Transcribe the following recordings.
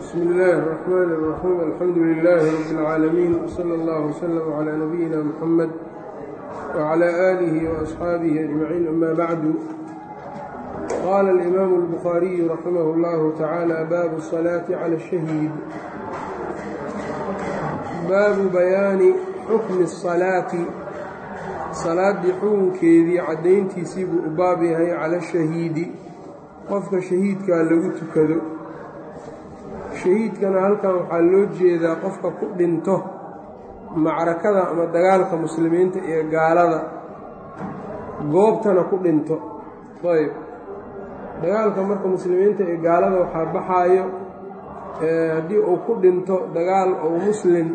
bsmi illaahi الرaxmaan الraxiim alxamdu lilaahi rabi اlcaalamiin wsala اllah wslm clى nabiyina muxamed wclى aalihi وasxaabihi ajmaciin ama bacdu qaala alimaamu اlbukhaariyu raximah اllahu tacaala baabu الصalaaةi clى الshahiid baabu bayaani xukmi الصalaati salaaddii xukunkeedii caddayntiisii buu u baab yahay cala shahiidi qofka shahiidkaa lagu tukado shahiidkana halkan waxaa loo jeedaa qofka ku dhinto macrakada ama dagaalka muslimiinta iyo gaalada goobtana ku dhinto ayb dagaalka marka muslimiinta iyo gaalada waxaa baxaayo haddii uu ku dhinto dagaal ou muslim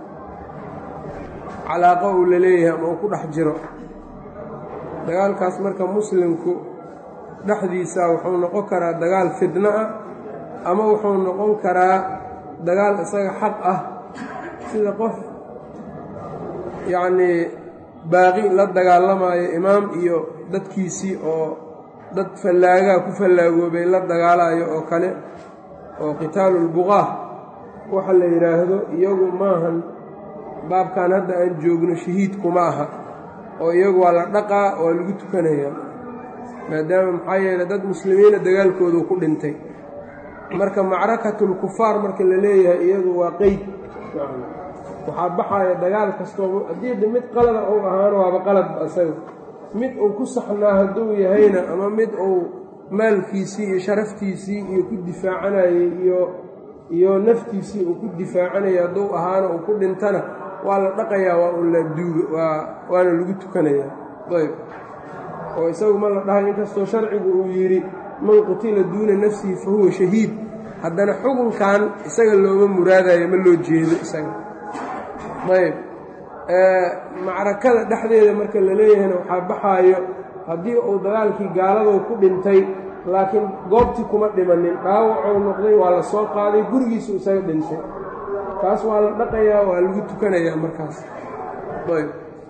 calaaqo uu la leeyahay ama uu ku dhex jiro dagaalkaas marka muslimku dhexdiisa wuxuu noqon karaa dagaal fidno ah ama wuxuu noqon karaa dagaal isaga xaq ah sida qof yacnii baaqi la dagaalamayo imaam iyo dadkiisii oo dad fallaagaa ku fallaagoobay la dagaalayo oo kale oo qitaalulbuqaah waxa la yidhaahdo iyagu maahan baabkan hadda aan joogno shahiidkuma aha oo iyagu waa la dhaqaa waa lagu tukanayaa maadaama maxaa yeeley dad muslimiina dagaalkoodu ku dhintay marka macrakatulkufaar marka la leeyahay iyadu waa qeyd waxaa baxaya dagaal kastoo haddii mid qalada uu ahaano waaba qalad isaga mid uu ku saxnaa hadduu yahayna ama mid uu maalkiisii iyo sharaftiisii iyo ku difaacanayay iyo iyo naftiisii uu ku difaacanaya hadduu ahaana uu ku dhintana waa la dhaqayaa waa un la duuga waa waana lagu tukanayaa ayb oo isagu ma la dhahay inkastoo sharcigu uu yidhi man qutila duuna nafsihi fa huwa shahiid haddana xukunkan isaga looma muraadayo ma loo jeedo isaga ayb macrakada dhexdeeda marka la leeyahayna waxaa baxaayo haddii uu dagaalkii gaaladou ku dhintay laakiin goobtii kuma dhimanin dhaawacou noqday waa la soo qaaday gurigiisu isaga dhintay taas waa la dhaqayaa waa lagu tukanayaa markaas ayb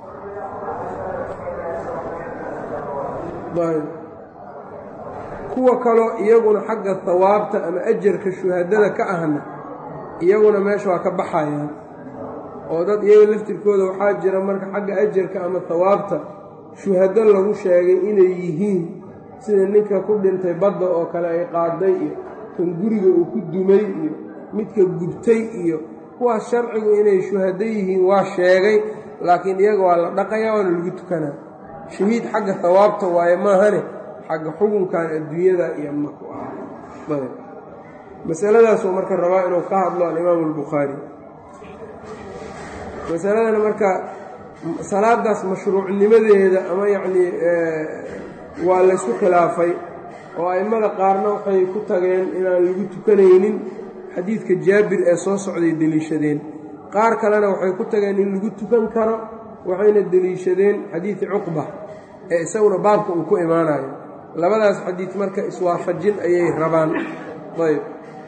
ayb kuwa kaloo iyaguna xagga hawaabta ama ajarka shuhadada ka ahna iyaguna meesha waa ka baxayaan oo dad iyaga laftirkooda waxaa jira marka xagga ajarka ama hawaabta shuhado lagu sheegay inay yihiin sida ninka ku dhintay badda oo kale ay qaaday iyo kan guriga uu ku dumay iyo midka gubtay iyo kuwaas sharcigu inay shuhado yihiin waa sheegay laakiin iyaga waa la dhaqayaa waana lagu tukanaa shahiid xagga hawaabta waaye maahane xagga xukunkan adduunyada iyo maku ah masaladaasuu marka rabaa inuu ka hadlo alimaamu albukhaari masaladana marka salaadaas mashruucnimadeeda ama yacnii waa laysku khilaafay oo a'immada qaarna waxay ku tageen inaan lagu tukanaynin xadiidka jaabir ee soo socday deliishadeen qaar kalena waxay ku tageen in lagu tukan karo waxayna deliishadeen xadiidi cuqba ee isaguna baabka uu ku imaanayo labadaas xadiid marka iswaafajin ayay rabaan ayb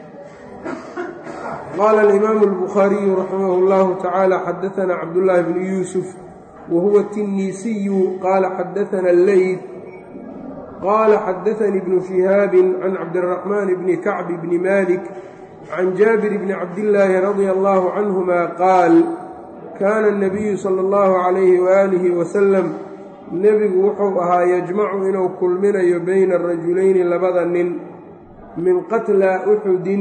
qaala alimaamu albukhaariyu raximah اllahu tacaala xadaanaa cabdullaahi bnu yuusuf wa huwa tinniisiyu qaala xadaana alleyd qaala xadaanii bnu shihaabin can cabdiraxmaan bni kacb bni malik can jaabir bni cabdillaahi radia allahu canhuma qaal kaana الnabiyu sala اllahu calayhi waaalihi wasalam nebigu wuxuu ahaa yajmacu inuu kulminayo bayna arajulayni labada nin min qatlaa uxudin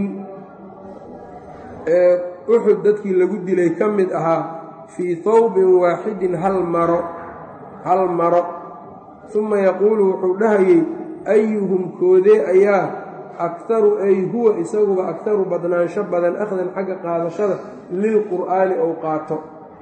ee uxud dadkii lagu dilay ka mid ahaa fii hawbin waaxidin hal maro hal maro suma yaquulu wuxuu dhahayey ayuhum koodee ayaa aktaru ay huwa isaguba aktaru badnaansho badan akhdan xagga qaadashada lilqur'aani ou qaato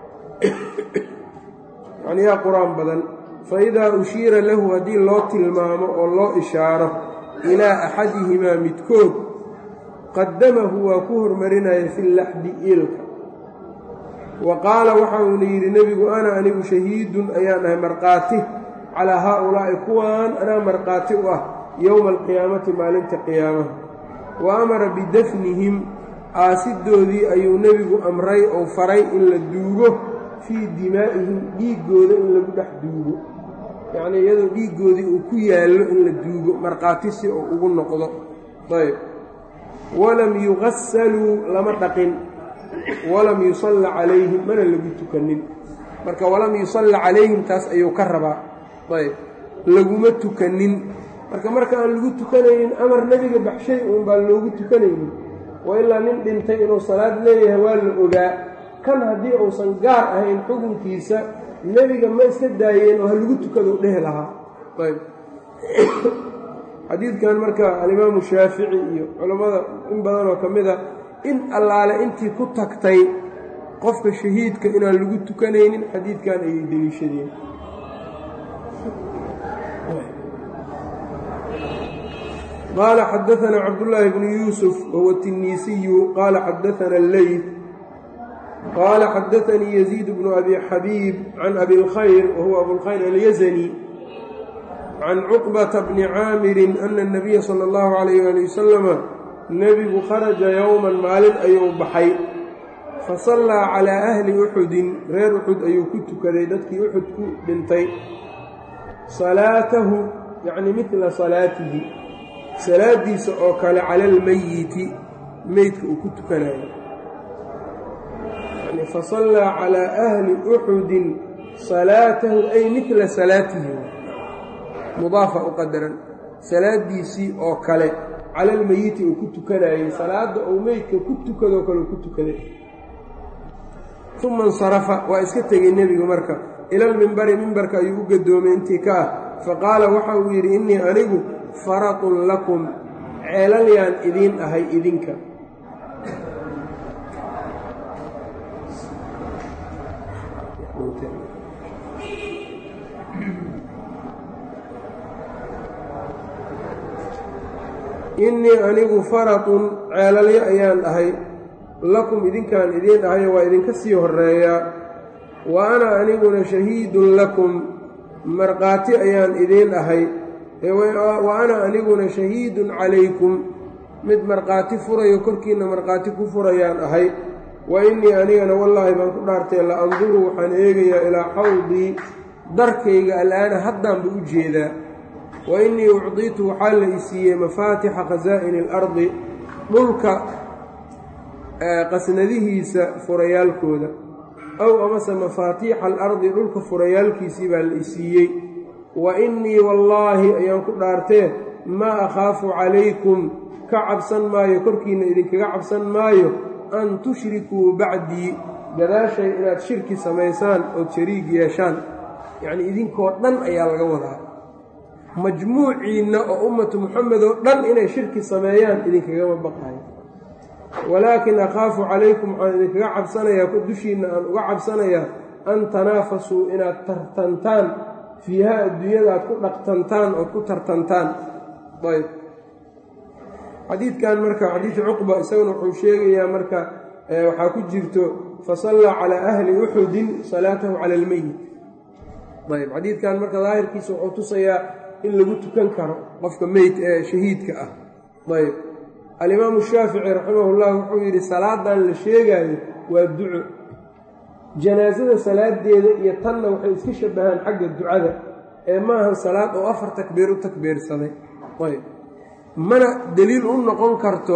yacni yaa qur-aan badan faidaa ushiira lahu haddii loo tilmaamo oo loo ishaaro ilaa axadihimaa midkood qadamahu waa ku hormarinaya fi laxdi iilka wa qaala waxa uuna yidhi nebigu ana anigu shahiidun ayaan ahay markhaati calaa haa-ulaa'i kuwaan anaa markhaati u ah yowma alqiyaamati maalinta qiyaamaha wa amara bidafnihim aasidoodii ayuu nebigu amray ou faray in la duugo fii dimaa'ihim dhiiggooda in lagu dhex duugo yacnii iyadoo dhiiggoodii uu ku yaallo in la duugo markhaati si uu ugu noqdo ayb walam yugasaluu lama dhaqin walam yusalla calayhim mana lagu tukanin marka walam yusalla calayhim taas ayuu ka rabaa ayb laguma tukanin marka marka aan lagu tukanaynin amar nebiga baxshay uun baan loogu tukanaynin wa ilaa nin dhintay inuu salaad leeyahay waa la ogaa kan haddii uusan gaar ahayn xukunkiisa nebiga ma iska daayeen oo ha lagu tukado dhehi lahaa ayb xadiidkan marka alimaamu shaafici iyo culammada in badanoo ka mid a in allaale intii ku tagtay qofka shahiidka inaan lagu tukanaynin xadiidkan ayay deliishadeen qaala xadaanaa cabdullaahi bnu yuusuf wahuwa tiniisiyu qaala xadaana alleyt qaala xadaanii yaziid bnu abi xabiib can abi lkhayr wahuwa abulkhayr alyazani can cuqbata bni caamirin ana anabiya sala allahu calayh ali wasalama nebigu kharaja yowman maalin ayuu baxay fa sallaa calaa ahli uxudin reer uxud ayuu ku tukaday dadkii uxud ku dhintay salaatahu yacni midla salaatihi salaadiisa oo kale cala almeyiti meydka uu ku tukanayo yani fasallaa calaa ahli uxudin salaatahu ay midla salaatihi mudaafa u qadaran salaadiisii oo kale cala almeyiti uu ku tukanayey salaadda uu meydka ku tukadoo kale uu ku tukaday uma insarafa waa iska tegey nebigu marka ilalmimbari mimbarka ayuu u gadoomay intii ka ah faqaala waxa uu yidhi innii anigu faratun lakum ceelalyaan idiin ahay idinka innii anigu faratun ceelalyo ayaan ahay lakum idinkaan idiin ahayo waa idinka sii horeeyaa wa ana aniguna shahiidun lakum markhaati ayaan idiin ahay wa ana aniguna shahiidun calaykum mid markhaati furayo korkiinna markhaati ku furayaan ahay wa innii anigana wallaahi baan ku dhaartay la anduru waxaan eegayaa ilaa xawdii darkayga al'aana haddaanba u jeedaa wa innii ucdiitu waxaa la i siiyey mafaatixa khasaa'ini alardi dhulka qasnadihiisa furayaalkooda ow amase mafaatiixa alardi dhulka furayaalkiisii baa la i siiyey wa innii wallaahi ayaan ku dhaartee maa akhaafu calaykum ka cabsan maayo korkiinna idinkaga cabsan maayo an tushrikuu bacdii gadaashay inaad shirki samaysaan ood shariig yeeshaan yacnii idinkoo dhan ayaa laga wadaa majmuuciinna oo ummatu muxamed oo dhan inay shirki sameeyaan idinkagama baqayo walaakin akhaafu calaykum waxaan idinkaga cabsanayaa dushiinna aan uga cabsanayaa an tanaafasuu inaad tartantaan fiiha adduunyada aad ku dhaqtantaan ood ku tartantaan ayb xadiidkan marka xadiid cuqba isaguna wuxuu sheegayaa marka waxaa ku jirto fasallaa calaa ahli uxudin salaatahu cala almeyit ayb xadiidkan marka daahirkiisa wuxuu tusayaa in lagu tukan karo qofka meyd ee shahiidka ah ayb alimaamu shaafici raximahullah wuxuu yidhi salaadan la sheegaayo waa duco janaasada salaadeeda iyo tanna waxay iska shabahaan xagga ducada ee maahan salaad oo afar takbiir u takbiirsaday ayb mana deliil u noqon karto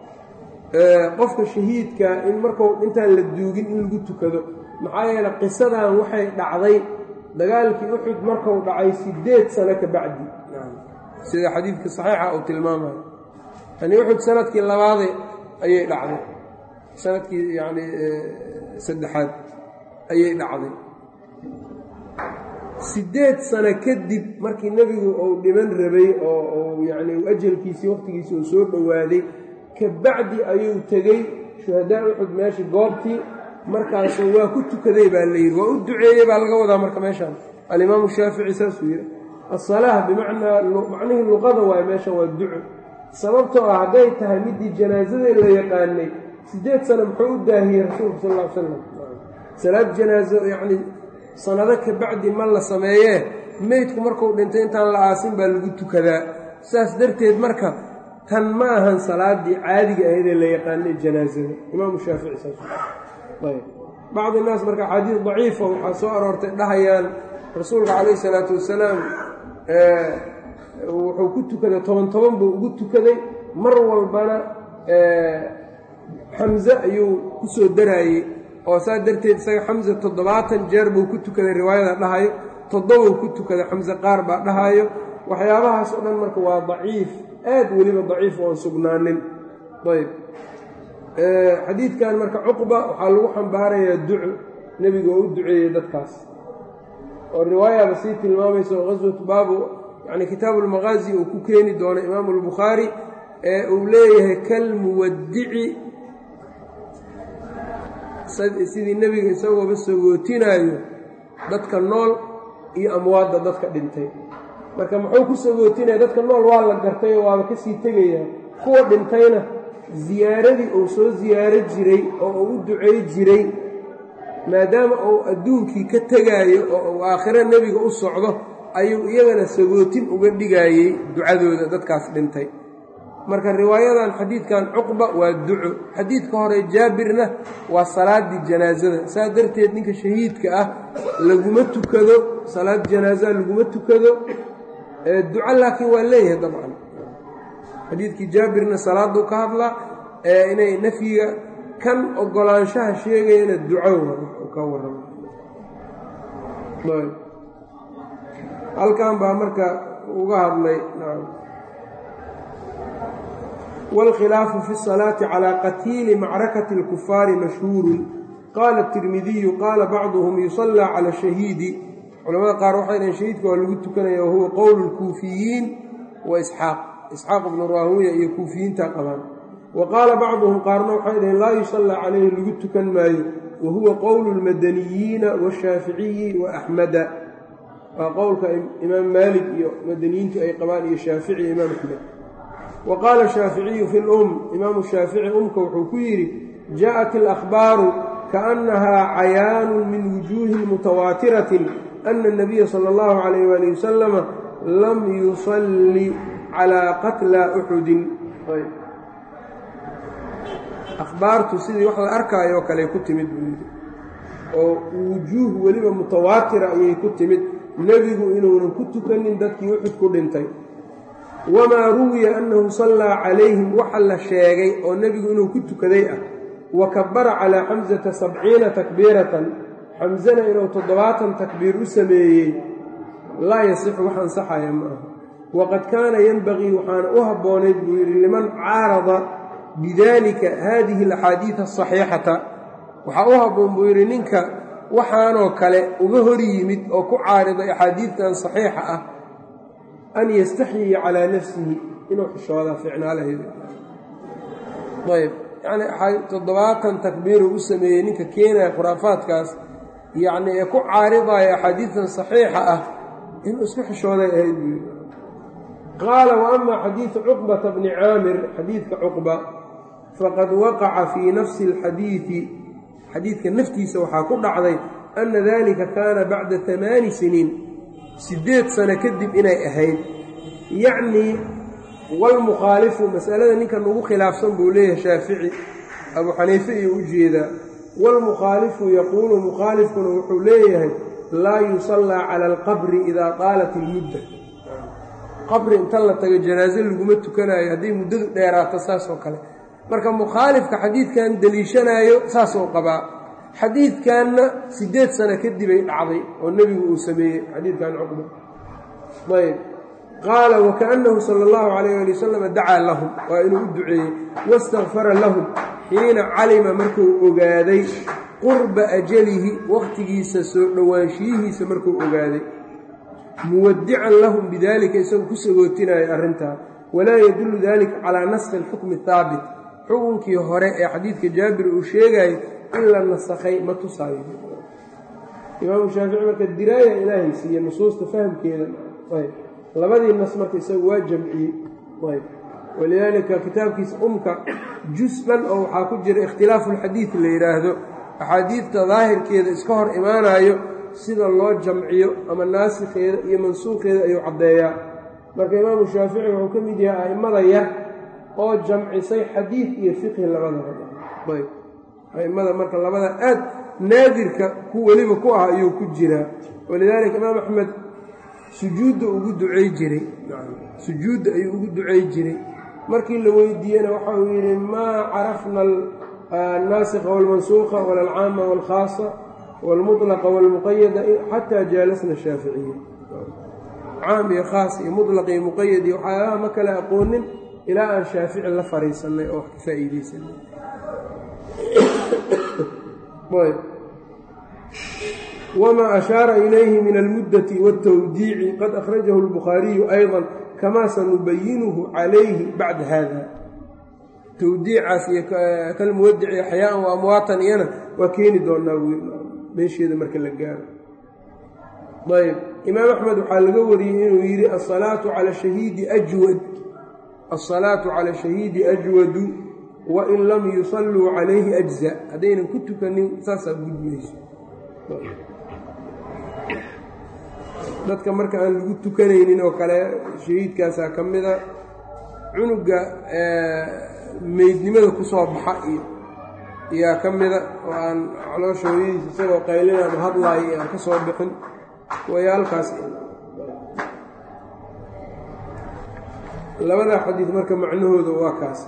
qofka shahiidka in marku intaan la duugin in lagu tukado maxaa yeele qisadan waxay dhacday dagaalkii uxud markuu dhacay sideed sano ka bacdi sida xadiidka saxiixa uu tilmaamayo yani uxud sanadkii labaade ayay dhacday sanadkii yani saddexaad ayay dhacday sideed sano kadib markii nebigu uu dhiman rabay oo yani ajalkiisii waqtigiisii uu soo dhowaaday ka bacdi ayuu tegey shuhadaa uxud meeshii goobtii markaasuu waa ku tukaday baa la yidhi waa u duceeyey baa laga wadaa marka meeshaan alimaamu shaafici saasuu yidhi asalaah bimacnaa macnihii luqada waayo meeshan waa duco sababtoo ah hadday tahay midii janaasada la yaqaanay sideed sano muxuu u daahiyey rasuulku sal ll ly slam salaad janaaso yacni sanado ka bacdi ma la sameeyee meydku markuu dhintay intaan la aasin baa lagu tukadaa saas darteed marka tan ma ahan salaadii caadiga ahaydee la yaqaanay janaasada imaamu shaafici saas ayb bacdi naas marka axaadiis daciifa waxaa soo aroortay dhahayaan rasuulka calayhi salaatu wasalaam wuxuu ku tukaday toban toban buu ugu tukaday mar walbana xamse ayuu ku soo daraayey oo saa darteed isaga xamse toddobaatan jeer buu ku tukaday riwaayada dhahayo toddobou ku tukaday xamse qaar baa dhahayo waxyaabahaas oo dhan marka waa daciif aad weliba daciif oon sugnaanin ayb xadiidkan marka cuqba waxaa lagu xambaarayaa duco nebiga oo u duceeyey dadkaas oo riwaayaba sii tilmaamaysa oo qaswatu baabu yani kitaabu lmaqaazi uu ku keeni doono imaamu albukhaari ee uu leeyahay kalmuwadici sidii nebiga isagooba sagootinaayo dadka nool iyo amwaadda dadka dhintay marka muxuu ku sagootinaya dadka nool waa la gartay oo waaba kasii tegayaa kuwa dhintayna ziyaaradii uu soo ziyaaro jiray oo uu u ducay jiray maadaama uu adduunkii ka tegaayo oo uu aakhiro nebiga u socdo ayuu iyagana sagootin uga dhigaayey ducadooda dadkaas dhintay marka riwaayadan xadiidkan cuqba waa duco xadiidka hore jaabirna waa salaaddii janaasada saa darteed ninka shahiidka ah laguma tukado salaad janaasa laguma tukado duco laakiin waa leeyahay dabcan xadiidkii jaabirna salaaduu ka hadlaa ee inay nafyiga kan ogolaanshaha sheegayana duco ka warrama halkan baa marka uga hadlay wاlkhilaafu fi الصalaaةi calى qatiili macrakati اlkufaari mashhuuru qaala الtirmidiyu qaala bacduhum yusallى calى الshahiidi culamada qaar waxay dhaheen shahiidka waa lagu tukanaya wahuwa qowl اlkuufiyiin wa isxaaq isxaaq ibnu raahuya iyo kuufiyiinta qabaan wa qaala bacduhum qaarna waxay dhaheen laa yusallى calayhi lagu tukan maayo wa huwa qowlu اlmadaniyiina wالshaaficiyi wa axmada waa qowlka imaam maalik iyo madaniyiintu ay qabaan iyo shaafici iyo imaam axmed wa qaala shaaficiyu fi lum imaamu shaafici umka wuxuu ku yidhi jaaءat اlأkhbaaru kaأnnahaa cayaanu min wujuuhin mutawaatiratin ana الnabiya salى اllahu عalayh wali wasalama lam yusalli calىa qatla uxudin akhbaartu sidii wax la arkaayo oo kale ku timid buu yidhi oo wujuuh weliba mutawaatira ayay ku timid nebigu inuunan ku tukanin dadkii uxud ku dhintay wamaa ruwiya annahu sallaa calayhim waxa la sheegay oo nebigu inuu ku tukaday ah wa kabara calaa xamsata sabciina takbiiratan xamsana inuu toddobaatan takbiir u sameeyey laa yasixu wax ansaxaya ma aha waqad kaana yenbagii waxaana u habboonayd buu yidhi liman caarada bidalika haadihi alaxaadiida asaxiixata waxaa u habboon buu yidhi ninka waxaanoo kale uga hor yimid oo ku caariday axaadiidtan saxiixa ah an yastaxyiya calaa nafsihi inuu xishoodaa ficnaalaheedu ayb yacni toddobaatan takbiiruu u sameeyey ninka keenaya khuraafaadkaas yacni ee ku caaridaya axaadiidtan saxiixa ah inuu isku xishooday ahayd buu yidhi qaala wa ama xadiidu cuqbata bni caamir xadiidka cuqba faqad waqaca fii nafsi alxadiidi xadiidka naftiisa waxaa ku dhacday anna dalika kaana bacda amaani siniin siddeed sano kadib inay ahayd yacnii walmukhaalifu masalada ninkan ugu khilaafsan buu leeyahay shaafici abuu xaniife iyo u jeedaa waalmukhaalifu yaquulu mukhaalifkuna wuxuu leeyahay laa yusallaa cala alqabri idaa qaalat ilmudda qabri inta la tago janaaso laguma tukanaayo hadday muddadu dheeraato saas oo kale marka mukhaalifka xadiidkan deliishanaayo saasuu qabaa xadiidkanna siddeed sano kadibay dhacday oo nebigu uu sameeyey xadiidkan cuqba ayb qaala wakaأnnahu sala اllahu calayh ali wasalam dacaa lahum waa inuu u duceeyey wastakfara lahum xiina calima markuu ogaaday qurba ajalihi wakhtigiisa soo dhowaanshiyihiisa markuu ogaaday muwadican lahum bidalika isagoo ku sagootinaya arrintaa walaa yadullu dalika calaa naskhi اlxukmi haabit xukunkii hore ee xadiidka jaabir uu sheegayay in la nasakhay ma tusaayo imaamu shaafici marka diraaya ilaahay siiye nusuusta fahamkeeda ayb labadii nas marka isagu waa jamciyey ayb walidaalika kitaabkiisa umka jus dhan oo waxaa ku jira ikhtilaafu lxadiid la yidhaahdo axaadiidta daahirkeeda iska hor imaanayo sida loo jamciyo ama naasikheeda iyo mansuukheeda ayuu caddeeyaa marka imaamu shaafici wuxuu ka mid yahay a'immada yar oo jamcisay xadiid iyo fiqhi labadaba ayb a'immada marka labada aad naadirka ku weliba ku ah ayuu ku jiraa walidaalika imaam axmed sujuudda ugu ducay jiray sujuudda ayuu ugu ducay jiray markii la weydiiyena waxa uu yidhi maa carafna annaasikha wاlmansuuqa wala alcaama wاlkhaasa wاlmuطlaqa wاlmuqayada xataa jaalasna shaaficiya caam iyo khaas iyo muطlaq iyo muqayad iyo waxyaabaha ma kale aqoonin ilaa aan shaafici la fariisanay oo wax ka faa'iideysanay wma ashaara ilayhi min almuddati wاtawdiici qad akhrajahu اlbukhaariyu ayضa kama sanubayinuhu calayhi bacda hada tawdiicaas iyo kalmuwadici axyaaan wa amwaatan iyana waa keeni doonaa meesheeda marka la gaaro ayb imaam axmed waxaa laga wariyey inuu yidhi asalaatu cala shahiidi ajwad asalaatu cala shahiidi ajwadu wain lam yusalluu calayhi ajza haddaynan ku tukanin saasaa gudmayso dadka marka aan lagu tukanaynin oo kale shahiidkaasaa ka mida cunuga meydnimada ku soo baxa iyo ayaa ka mida oo aan caloosha hooyadiisa isagoo qaylinaan hadlaayo aan ka soo bixin wayaalkaas labadaa xadiid marka macnahooda waa kaasa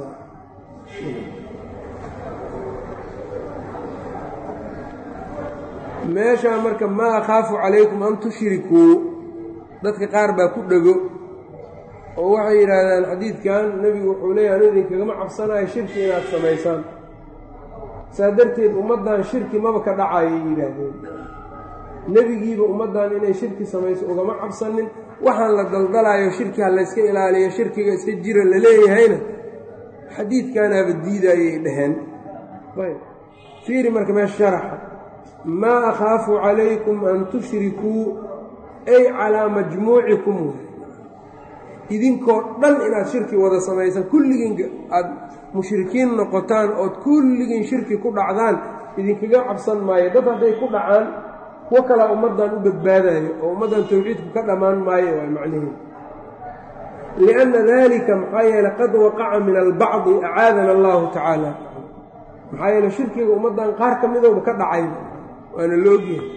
meeshaa marka maa akhaafu calaykum an tushrikuu dadka qaar baa ku dhego oo waxay yidhaahdaan xadiidkan nebigu wuxuu leeyahy anu idinkagama cabsanayo shirki inaad samaysaan saa darteed ummaddan shirki maba ka dhacayay yidhaahdeen nebigiiba ummaddan inay shirki samayso ugama cabsanin waxaan la daldalaayo shirki ha layska ilaaliyo shirkiga iska jira la leeyahayna xadiidkanaaba diidaayay dhaheen fiiri marka meesha sharaxa maa akhaafu calaykum an tushrikuu ay calaa majmuucikum idinkoo dhan inaad shirki wada samaysaan kulligiin aada mushrikiin noqotaan ood kulligiin shirki ku dhacdaan idinkaga cabsan maayo dad hadday ku dhacaan kuwo kalaa ummaddan u badbaadayo oo ummaddan tawxiidku ka dhammaan maayo waa macnihi lianna dalika maxaa yeele qad waqaca min albacdi acaadana allahu tacaala maxaa yeele shirkiga ummaddan qaar ka midooba ka dhacay waana loogyahay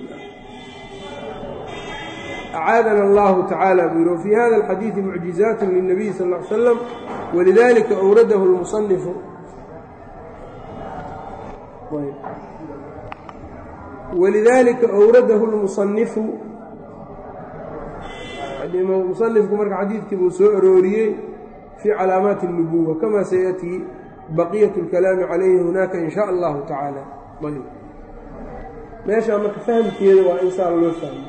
acaadana allahu tacaala buu yihi wfii hada alxadiidi mucjizaat lilnabiyi sal ll ly slam walidalika awradahu lmusanifu walidalika awradahu lmusanifu musanifku marka xadiidkii buu soo arooriyey fii calaamaati اnubuwa kama sayatii baqiyat اlkalaami calayhi hunaaka in sha allahu tacaala ayb meeshaa marka fahamkeeda waa in saa loo fahmo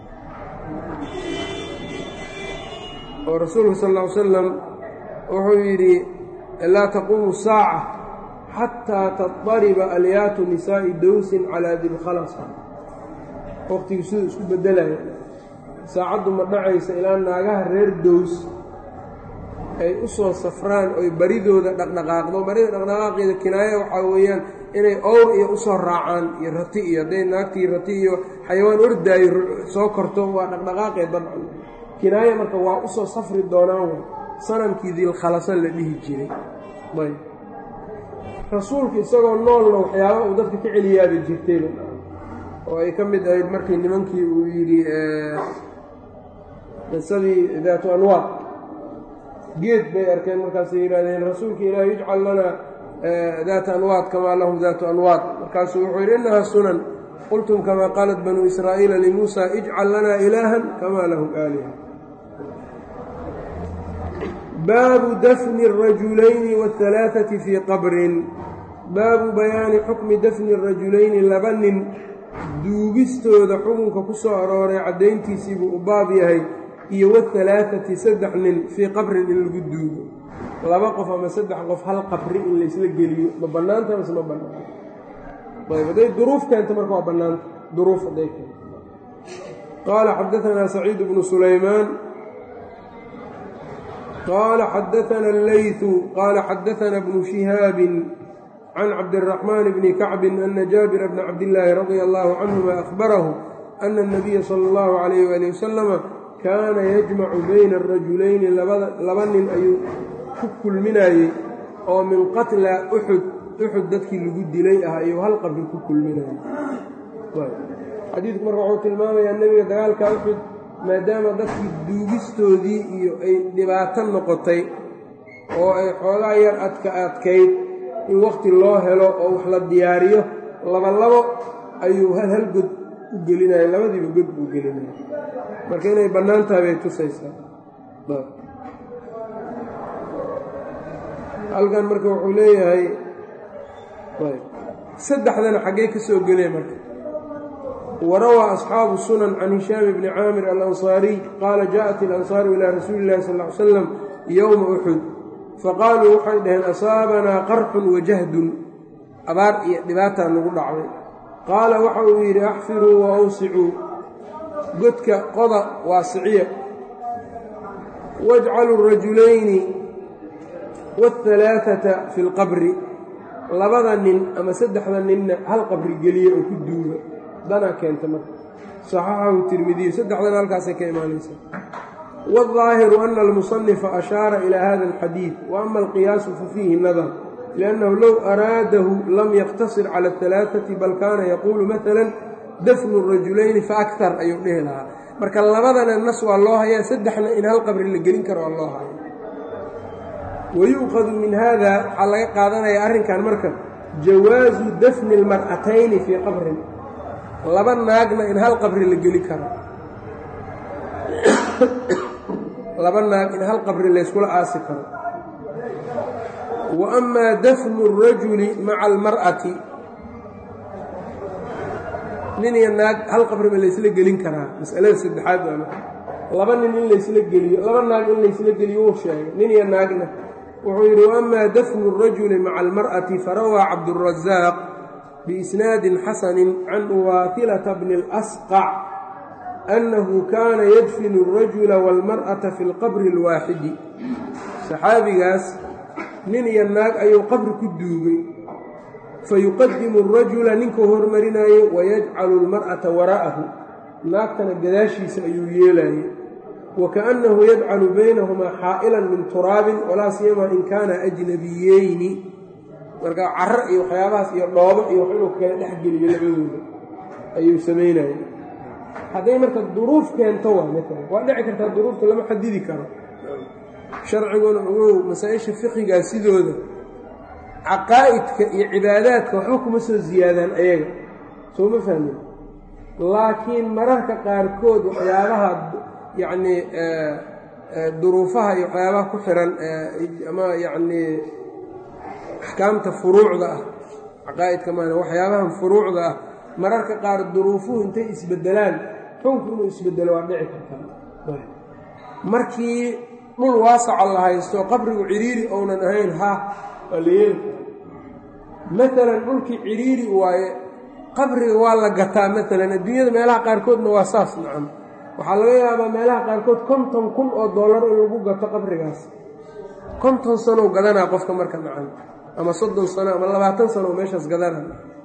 oo rasuulku sal ll ly slam wuxuu yidhi laa taquumu saaca xataa taطariba alyaatu nisaa'i dowsin calaa dilkhalasa waqtigii siduu isku bedelaya saacaddu ma dhacaysa ilaa naagaha reer dows ay u soo safraan oy baridooda dhaqdhaqaaqdo barida dhaqdhaqaaqeeda kinaayo waxaa weeyaan inay owr iyo usoo raacaan iyo rati iyo hadday naagtii rati iyo xayawaan ordaayo soo korto waa dhaqdhaqaaqee dabcan kinaayo marka waa usoo safri doonaan way sanamkii dilkhalasan la dhihi jiray ayb rasuulku isagoo noolna waxyaaba uu dadka ka celiyaaba jirtayba oo ay ka mid ahayd markii nimankii uu yidhi qisadii daatu anwaad geed bay arkeen markaasay yidhahdeen rasuulka ilaahi ijcal lanaa daata anwaad kamaa lahum daatu anwaad markaasuu wuxuu yidhi innahaa sunan qultum kamaa qaalat banuu israa'iila limuusa ijcal lanaa ilaahan kamaa lahum aaliha baabu dafni الrajulayni wاhalaaثati fii qabrin baabu bayaani xukmi dafni الrajulayni laba nin duugistooda xukunka ku soo arooray caddayntiisii buu u baab yahay iyo wahalaaثati saddex nin fii qabrin in lagu duugo laba qof ama saddex qof hal qabri in laysla geliyo ma bannaanta mase ma bannaanta ayb hadday duruuf keento marka waa bannaanta duruuf hadday keento qaala xadaanaa saciid bnu sulaymaan qaala xadaana allayثu qaala xadaana bnu shihaabin can cabdiraxmaan bni kacbin ana jaabira bna cabdillaahi radia allahu canhuma ahbarahu ana اnabiya sala اllahu calayh wali wasalama kaana yajmacu bayna arajulayni laba nin ayuu ku kulminayey oo min qatla uxud uxud dadkii lagu dilay ah ayuu hal qabri ku kulminayay xadiidku marka wuxuu tilmaamayaa nebiga dagaalka uxud maadaama dadkii duugistoodii iyo ay dhibaato noqotay oo ay xoogaa yar adka adkayd in wakhti loo helo oo wax la diyaariyo labalabo ayuu hal hal god u gelinaya labadiiba god buu gelinaya marka inay bannaan tahay bay tusaysaa halkan marka wuxuu leeyahay saddexdana xaggee ka soo gelaya marka warawaa asxaabu sunan can hishaam bni caamir alansaariy qaala jaaءat ilansaaru ilaa rasuuli illahi sal ly slam yowma uxud faqaaluu waxay dhaheen asaabanaa qarxun wajahdun abaar iyo dhibaataa nagu dhacday qaala waxa uu yidhi axfiruu wa awsicuu godka qoda waasiciya wajcaluu rajulayni waalhalaaata fi lqabri labada nin ama saddexda ninna hal qabri geliya oo ku duuga danaa keenta marka saxaxahu tirmidiyu saddexdana halkaasay ka imaanaysaa waaldaahiru ana almusanifa ashaara ilaa hada alxadiid wa ama alqiyaasu fa fiihi nadar liannahu low araadahu lam yaqtasir cala alhalaaati bal kaana yaquulu maala dafnu rajulayni fa aktar ayuu dhihi lahaa marka labadana nas waa loo hayaa saddexna in hal qabri la gelin karo waa loo haya wayu'khadu min hada waxaa laga qaadanaya arrinkan marka jawaasu dafni almar'atayni fii qabrin laba naagna in hal qabri la geli karo laba naag in hal qabri layskula aasi karo wa amaa dafnu اrajuli maca almar'ati nin iyo naag hal qabri ma laysla gelin karaa masalada saddexaad waa marka laba nin in laysla geliyo laba naag in laysla geliyo wuu sheegay nin iyo naagna wuxuu yidhi waama dafnu الrajuli maca almar'ati farawaa cabdالrazaaq biisnaadin xasanin can uwaatilata bni اlasqac annahu kaana yadfinu الrajula wاlmar'ata fi اlqabri اlwaaxidi saxaabigaas nin iyo naag ayuu qabri ku duugay fayuqadimu الrajula ninkuu hormarinaayo wayajcalu اlmar'ata waraa'ahu naagtana gadaashiisa ayuu yeelaayey wakaأnnahu yajcalu baynahumaa xaa'ilan min turaabin walaa siyamaa in kaana ajnabiyeyni marka caro iyo waxyaabahaas iyo dhoobo iyo wax inuu kala dhex geliyo labadooda ayuu samaynaya hadday marka duruuf keento waa maala waa dhici kartaa duruufta lama xadidi karo sharciguna ogow masaa-isha fiqigaa sidooda caqaa'idka iyo cibaadaadka waxba kuma soo ziyaadaan ayaga soo ma fahmin laakiin mararka qaarkood waxyaabaha yacnii duruufaha iyo waxyaabaha ku xiran ama yacnii axkaamta furuucda ah caqaa'idka maana waxyaabahan furuucda ah mararka qaar duruufuhu intay isbeddelaan xunku inuu isbeddelo waa dhici kartaa markii dhul waasaca la haysto qabrigu cidhiiri ounan ahayn ha waa la yeeli karaa maalan dhulkii cidhiiri waaye qabriga waa la gataa maalan adduunyada meelaha qaarkoodna waa saas nacam waxaa laga yaabaa meelaha qaarkood konton kun oo dollar in lagu gato qabrigaas konton sanow gadanaa qofka marka nacam ama soddon sano ama labaatan sano oo meeshaas gadana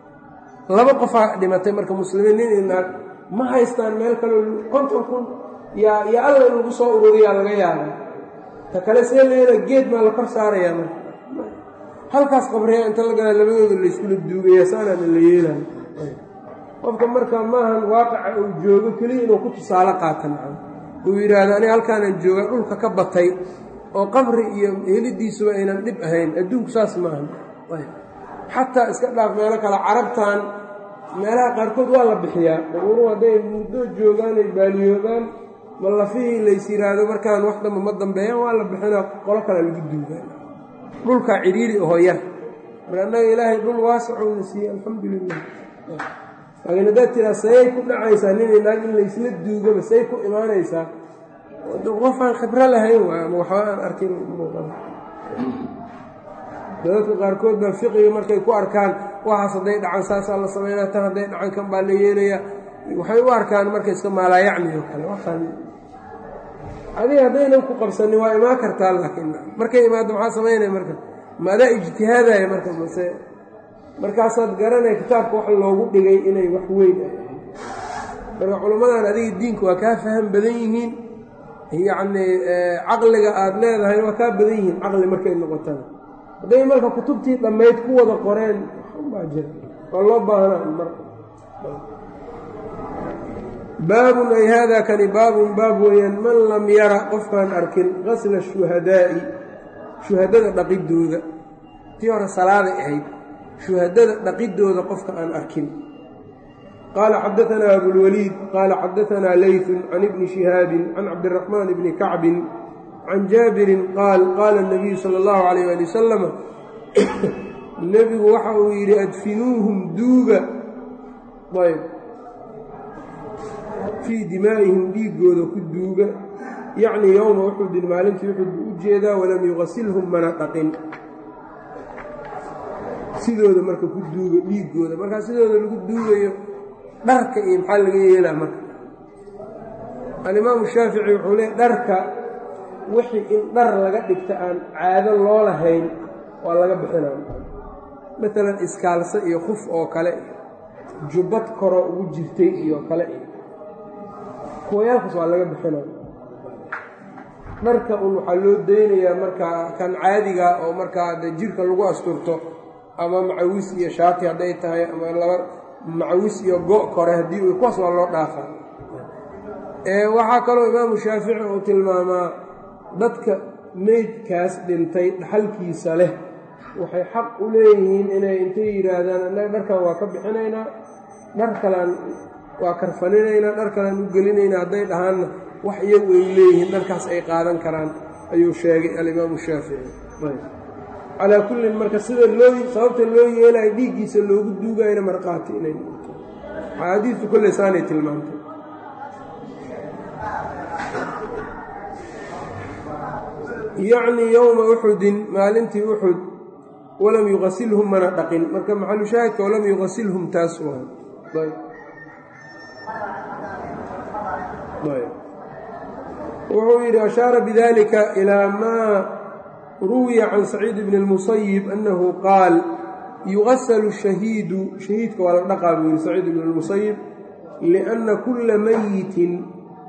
laba qofaa dhimatay marka muslimiin nin i naag ma haystaan meel kaleo konton kun yaa yaa alla in lagu soo ururiyaa laga yaabaa ta kale see leeda geed maa la kor saarayaa marka halkaas qabriyaa inta la gadaa labadooda layskula duugaya saanaana la yeelayo qofka marka maahan waaqaca uu joogo keliya inuu ku tusaale qaata nacam uu yidhaahdo aniga halkaanaan joogaa dhulka ka batay oo qabri iyo helidiisuba aynan dhib ahayn adduunku saas maahan xataa iska dhaaf meelo kale carabtan meelaha qaarkood waa la bixiyaa dabuuru hadday muddo joogaan ay baaliyoobaan ma lafihii lays yidhaahdo markaan wax damba ma dambeeyaan waa la bixinaa qolo kale lagu duugaan dhulkaa cidhiiri oho yar marka annaga ilaahay dhul waasicowna siiyey alxamdu lilah laakiin haddaad tiraa sayay ku dhacaysaa nin naag in laysla duugaba say ku imaanaysaa qofaan khibro lahayn waay ama waxba aan arkin muuqada dadadka qaarkood baa fiqiga markay ku arkaan waxaas hadday dhacan saasaa la samaynaa tan hadday dhacan kan baa la yeelayaa waxay u arkaan marka iska maalaayacni oo kale waxaan adiga haddaynan ku qabsanin waa imaan kartaa laakiin markay imaado maxaa samaynaya marka ma adaa ijtihaadaya marka mase markaasaad garanaya kitaabka wax loogu dhigay inay wax weyn ay ahayd marka culimmadan adiga diinka waa kaa faham badan yihiin yacnii caqliga aada leedahay waa kaa badan yihiin caqli markay noqotana hadday marka kutubtii dhammayd ku wada qoreen waxbaa jira waa loo baahnaa mar baabun ay haadaa kani baabun baab weeyaan man lam yara qofkaan arkin qasla shuhadaa'i shuhadada dhaqidooda tii hore salaaday ahayd shuhadada dhaqidooda qofka aan arkin qaala xadaanaa abulwaliid qaala xadaanaa leytun can ibni shihaabin can cabdiraxmaan bni kacbin can jaabirin qaal qaala اnabiyu sala اllahu calayh ali wasalama nebigu waxa uu yidhi adfinuuhum duuga ayb fii dimaa'ihim dhiiggooda ku duuga yacnii yowma uxudin maalintii uxud buu u jeedaa walam yuqasilhum mana dhaqin sidooda marka ku duuga dhiiggooda markaa sidooda lagu duugayo dharka iyo maxaa laga yeelaa marka alimaamu shaafici wuxuu leey dharka wixii in dhar laga dhigta aan caado loo lahayn waa laga bixinaa maalan iskaalse iyo khuf oo kale jubbad koroo ugu jirtay iyo kale iyo kuwayaalkaas waa laga bixinaa dharka un waxaa loo daynayaa markaa kan caadiga oo markaa de jirka lagu asturto ama macawis iyo shaati hadday tahay ama laba macawis iyo go' kore haddii kuwaas waa loo dhaafaa waxaa kaloo imaamu shaafici uu tilmaamaa dadka meydkaas dhintay dhaxalkiisa leh waxay xaq u leeyihiin inay intay yidhaahdaan annaga dharkan waa ka bixinaynaa dhar kalaan waa karfaninaynaa dhar kalaan u gelinaynaa hadday dhahaanna wax iyagu ay leeyihiin dharkaas ay qaadan karaan ayuu sheegay alimaamu shaafici calaa kullin marka sida loo sababta loo yeelayo dhiiggiisa loogu duugayna markhaati inay noqoto axaadiistu kolley saanay tilmaantay yacnii yowma uxudin maalintii uxud walam yuqasilhum mana dhaqin marka maxalu shaahidka walam yuqasilhum taas waa wuxuu yidhi ashaara bidalika ilaa maa ruwiya can saciid bni اlmusayib annahu qaal yugasalu shahiidu shahiidka waa la dhaqaa buu yihi saciid bn اlmusayib liأnna kula mayitin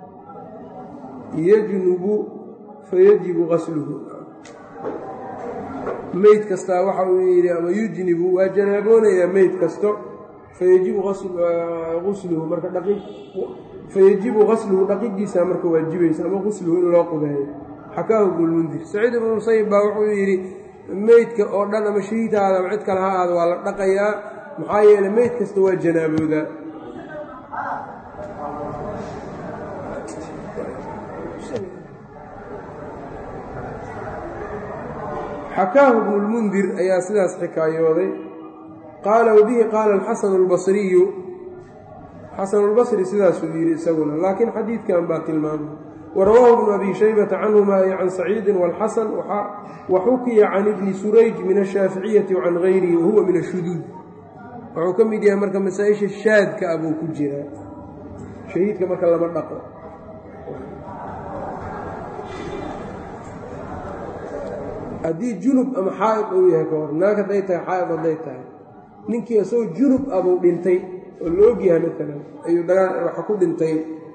yajnubu fayajibu gasluhu meyd kastaa waxa uu yidhi ama yujnibu waa janaaboonayaa meyd kasto fayajibu usluhu marka dhaqi fayajibu gasluhu dhaqidiisa marka waajibaysa ama gusluhu in loo qubeeyo xakaahu ibnulmundir saciid ibnu musayib baa wuxuu yidhi meydka oo dhan ama shahiid ha aada ama cid kale ha aada waa la dhaqayaa maxaa yeeley meyd kasta waa janaaboodaa xakaahu ibnulmundir ayaa sidaas xikaayooday qaala wabihi qaala alxasanu albasriyu xasanulbasri sidaasuu yidhi isaguna laakiin xadiidkan baa tilmaamay warawaahu ibnu abi shaybata canhuma ay can saciidin waalxasan wa xukiya can ibni surayj min ashaaficiyati wacan gayrihi wahuwa min ashuduud wuxuu ka mid yahay marka masaa-isha shaadka ah buu ku jiraa shahiidka marka lama dhaqo haddii junub ama xaa'id uu yahay ka hor naag hadday tahay xaa'id hadday tahay ninkii isagoo junub abuu dhintay oo la ogyahay maalan ayuu dagaa waxa ku dhintay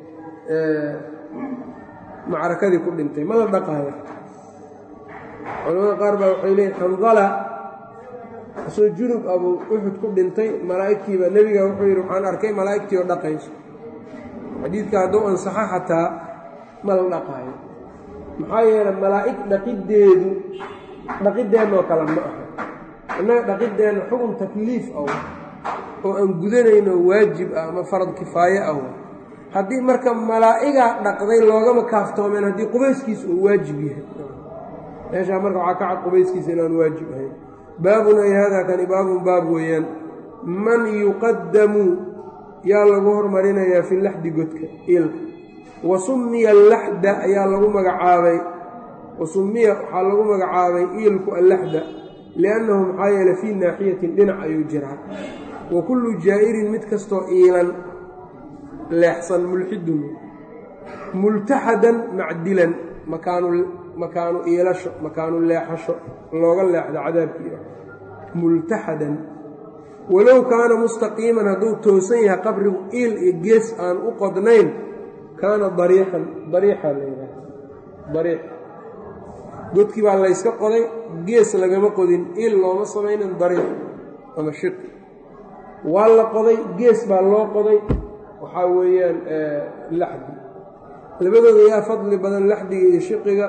macrakadii ku dhintay ma la dhaqaaya culamada qaar baa waxay leeyiin xandala isagoo junub abuu uxud ku dhintay malaa'igtiiba nebiga wuxuu yidhi waxaan arkay malaa'igtii oo dhaqayso xadiidka hadduu ansaxo xataa ma la dhaqaayo maxaa yeelay malaa'ig dhaqiddeedu dhaqiddeennaoo kale ma aha innaga dhaqideenna xukun takliif ah oo aan gudanayno waajib ah ama farad kifaaye ah haddii marka malaa'igaa dhaqday loogama kaaftoomeen haddii qubayskiisa uu waajib yahay meeshaa marka waxaa ka cad qubayskiisa inaan waajib ahayn baabun ay haadaa kani baabun baab weeyaan man yuqaddamu yaa lagu hormarinayaa fi laxdi godka ilka wa summiya allaxda ayaa lagu magacaabay wa summiya waxaa lagu magacaabay iilku allaxda liannahu maxaa yeele fii naaxiyatin dhinac ayuu jiraa wa kullu jaa'irin mid kastoo iilan leexsan mulxidun multaxadan macdilan makaanu makaanu iilasho makaanu leexasho looga leexdo cadaabkiia multaxadan walow kaana mustaqiiman hadduu toosan yahay qabrigu iil iyo gees aan u qodnayn kaana dariixan dariixa la yidhaaha dariix godkii baa layska qoday gees lagama qodin iil looma samaynin dariix ama shiqi waa la qoday gees baa loo qoday waxaa weeyaan laxdi labadooda yaa fadli badan laxdiga iyo shiqiga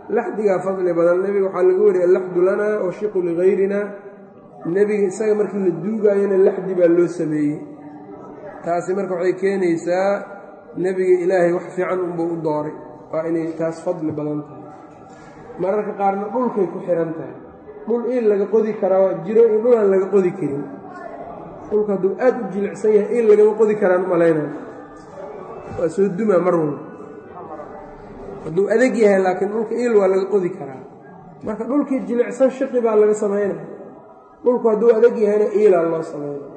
laxdigaa fadli badan nebiga waxaa laga wariyay allaxdu lanaa washiqu ligayrinaa nebiga isaga markii la duugaayona laxdi baa loo sameeyey taasi marka waxay keenaysaa nebiga ilaahay wax fiican unbuu u dooray waa inay taas fadli badan tahay mararka qaarna dhulkay ku xihan tahay dhul iil laga qodi karaa jiro in dhul aan laga qodi karin dhulka hadduu aad u jilicsan yahay iil lagama qodi karaan u malaynaya waa soo dumaa mar walba hadduu adeg yahay laakiin dhulka iil waa laga qodi karaa marka dhulkii jilicsan shiqi baa laga samaynaya dhulku hadduu adeg yahayna iilaa loo sameynaya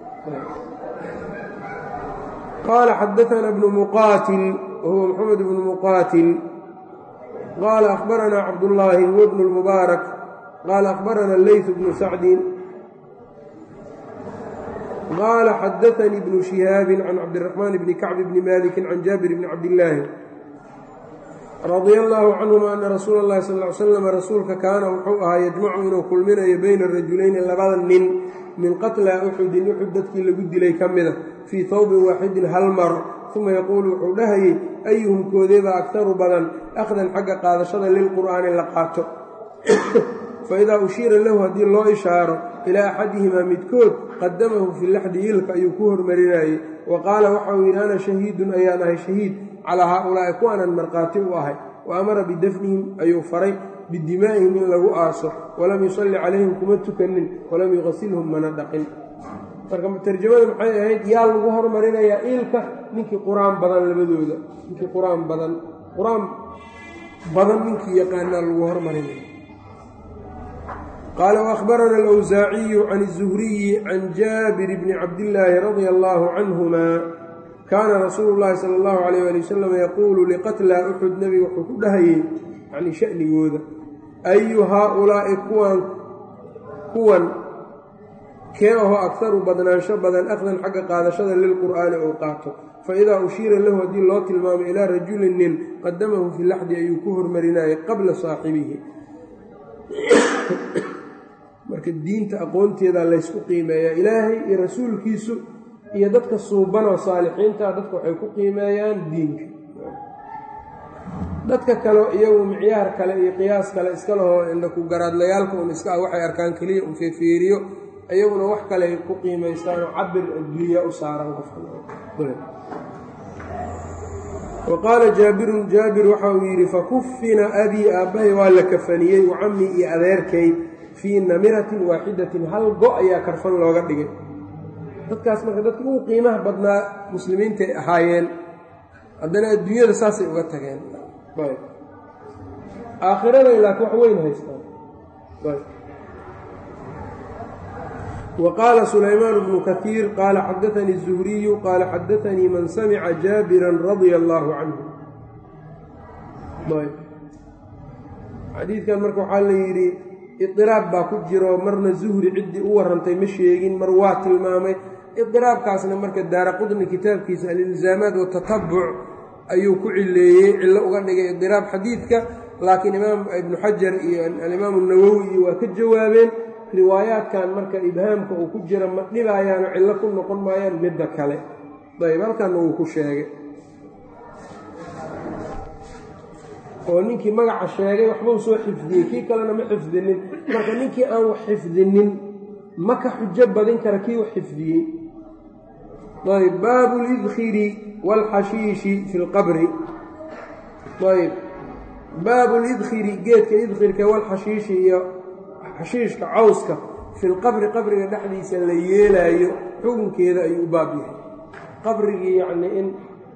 qaala xadaana bnu muqaatil wahuwa maxamed bnu muqaatil qaala akhbaranaa cabdullaahi huwa bnu lmubaarak qaala akhbarana leytu bnu sacdin qaala xadaanii bnu shihaabin can cabdiraxmaan bni kacbi bni maliki can jaabir bni cabdillaahi radia allaahu canhuma ana rasuula اllahi sal ly slam rasuulka kaana wuxuu ahaa yajmacu inuu kulminayo bayna rajulayni labada nin min qatlaa uxudin uxud dadkii lagu dilay ka mida fii tawbin waaxidin hal mar uma yaquulu wuxuu dhahayey ayuhum koodeebaa aktaru badan akhdan xagga qaadashada lilqur'aani la qaato faidaa ushiira lahu haddii loo ishaaro ilaa axadihimaa midkood qadamahu fi laxdi yilka ayuu ku hormarinayey wa qaala waxa uu yidhi ana shahiidun ayaan ahay shahiid calaa haaulaa'i kuwaanan markhaati u ahay wa amara bidafnihim ayuu faray bidimaa'ihim in lagu aaso walam yusalli calayhim kuma tukanin walam yuqasilhum mana dhaqin marka tarjamada maxay ahayd yaa lagu hormarinayaa iilka ninkii qur-aan badan labadooda ninkii qur-aan badan qur-aan badan ninkii yaqaanaa lagu hormarinaya qaala waahbarana alawsaaciyu can izuhriyi can jaabir bni cabdillaahi radia allaahu canhuma kaana rasuulu llaahi sala allahu calayh ali wasalam yaquulu liqatlaa uxud nebiga wuxuu ku dhahayey yacnii sha'nigooda ayu haaulaa'i kuwan kuwan kee aho akharu badnaansho badan akhdan xagga qaadashada lilqur'aani ou qaato fa idaa ushiira lahu haddii loo tilmaamo ilaa rajulin nin qadamahu fi laxdi ayuu ku hormarinayay qabla saaxibihi marka diinta aqoonteeda laysku qiimeeyaa ilaahay iyo rasuulkiisu iyo dadka suubanoo saalixiinta dadka waxay ku qiimeeyaan diinka dadka kale iyagu micyaar kale iyo qiyaas kale iska lahoo indhaku garaadlayaalka un iska ah waxay arkaan keliya un feefeeriyo iyaguna wax kale ay ku qiimaystaanoo cabir adduunya u saaran qofka wa qaala jaabirun jaabir waxa uu yidhi fakufina abii aabbahay waa la kafaniyey wacamii iyo adeerkay fii namiratin waaxidatin hal go' ayaa karfan looga dhigay dadkaas marka dadkii ugu qiimaha badnaa muslimiintay ahaayeen haddana adduunyada saasay uga tageen aakhiraday laakiin wax weyn haystaan wa qaala sulaymaan bnu kaiir qaala xadaanii الzuhriyu qaala xadaanii man samica jaabiran radia allaahu canhu xadiidkan marka waxaa la yidhi idiraab baa ku jiro marna zuhri ciddii u warrantay ma sheegin mar waa tilmaamay idiraabkaasna marka daara qudni kitaabkiisa alilzaamaat watatabuc ayuu ku cileeyey cillo uga dhigay idiraab xadiidka laakiin imaam ibnu xajar iyo alimaamu nawowi iyo waa ka jawaabeen riwaayaadkan marka ibhaamka uu ku jira ma dhibaayaano cillo ku noqon maayaan midda kale ayb halkanna wuu ku sheegay oo ninkii magaca sheegay waxbuu soo xifdiyey kii kalena ma xifdinin marka ninkii aan wax xifdinin ma ka xujo badin kara kii wax xifdiyey ayb baabu lidkhiri waalxashiishi fi lqabri ayb baabu lidkhiri geedka idkhirka walxashiishi iyo xashiishka cawska fi lqabri qabriga dhexdiisa la yeelaayo xukunkeeda ayuu u baab yahay qabrigii yacnii in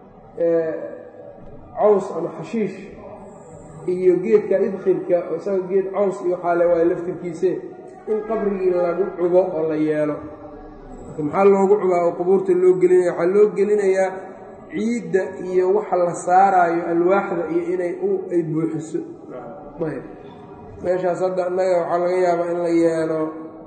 caws ama xashiish iyo geedka idkhirka isaga geed caws iyo xaale waay laftirkiise in qabrigii lagu cubo oo la yeelo maxaa loogu cubaa oo qubuurta loo gelinaya waxaa loo gelinayaa ciidda iyo waxa la saaraayo alwaaxda iyo inay ay buuxiso meeshaas hadda innaga waxaa laga yaabaa in la yeelo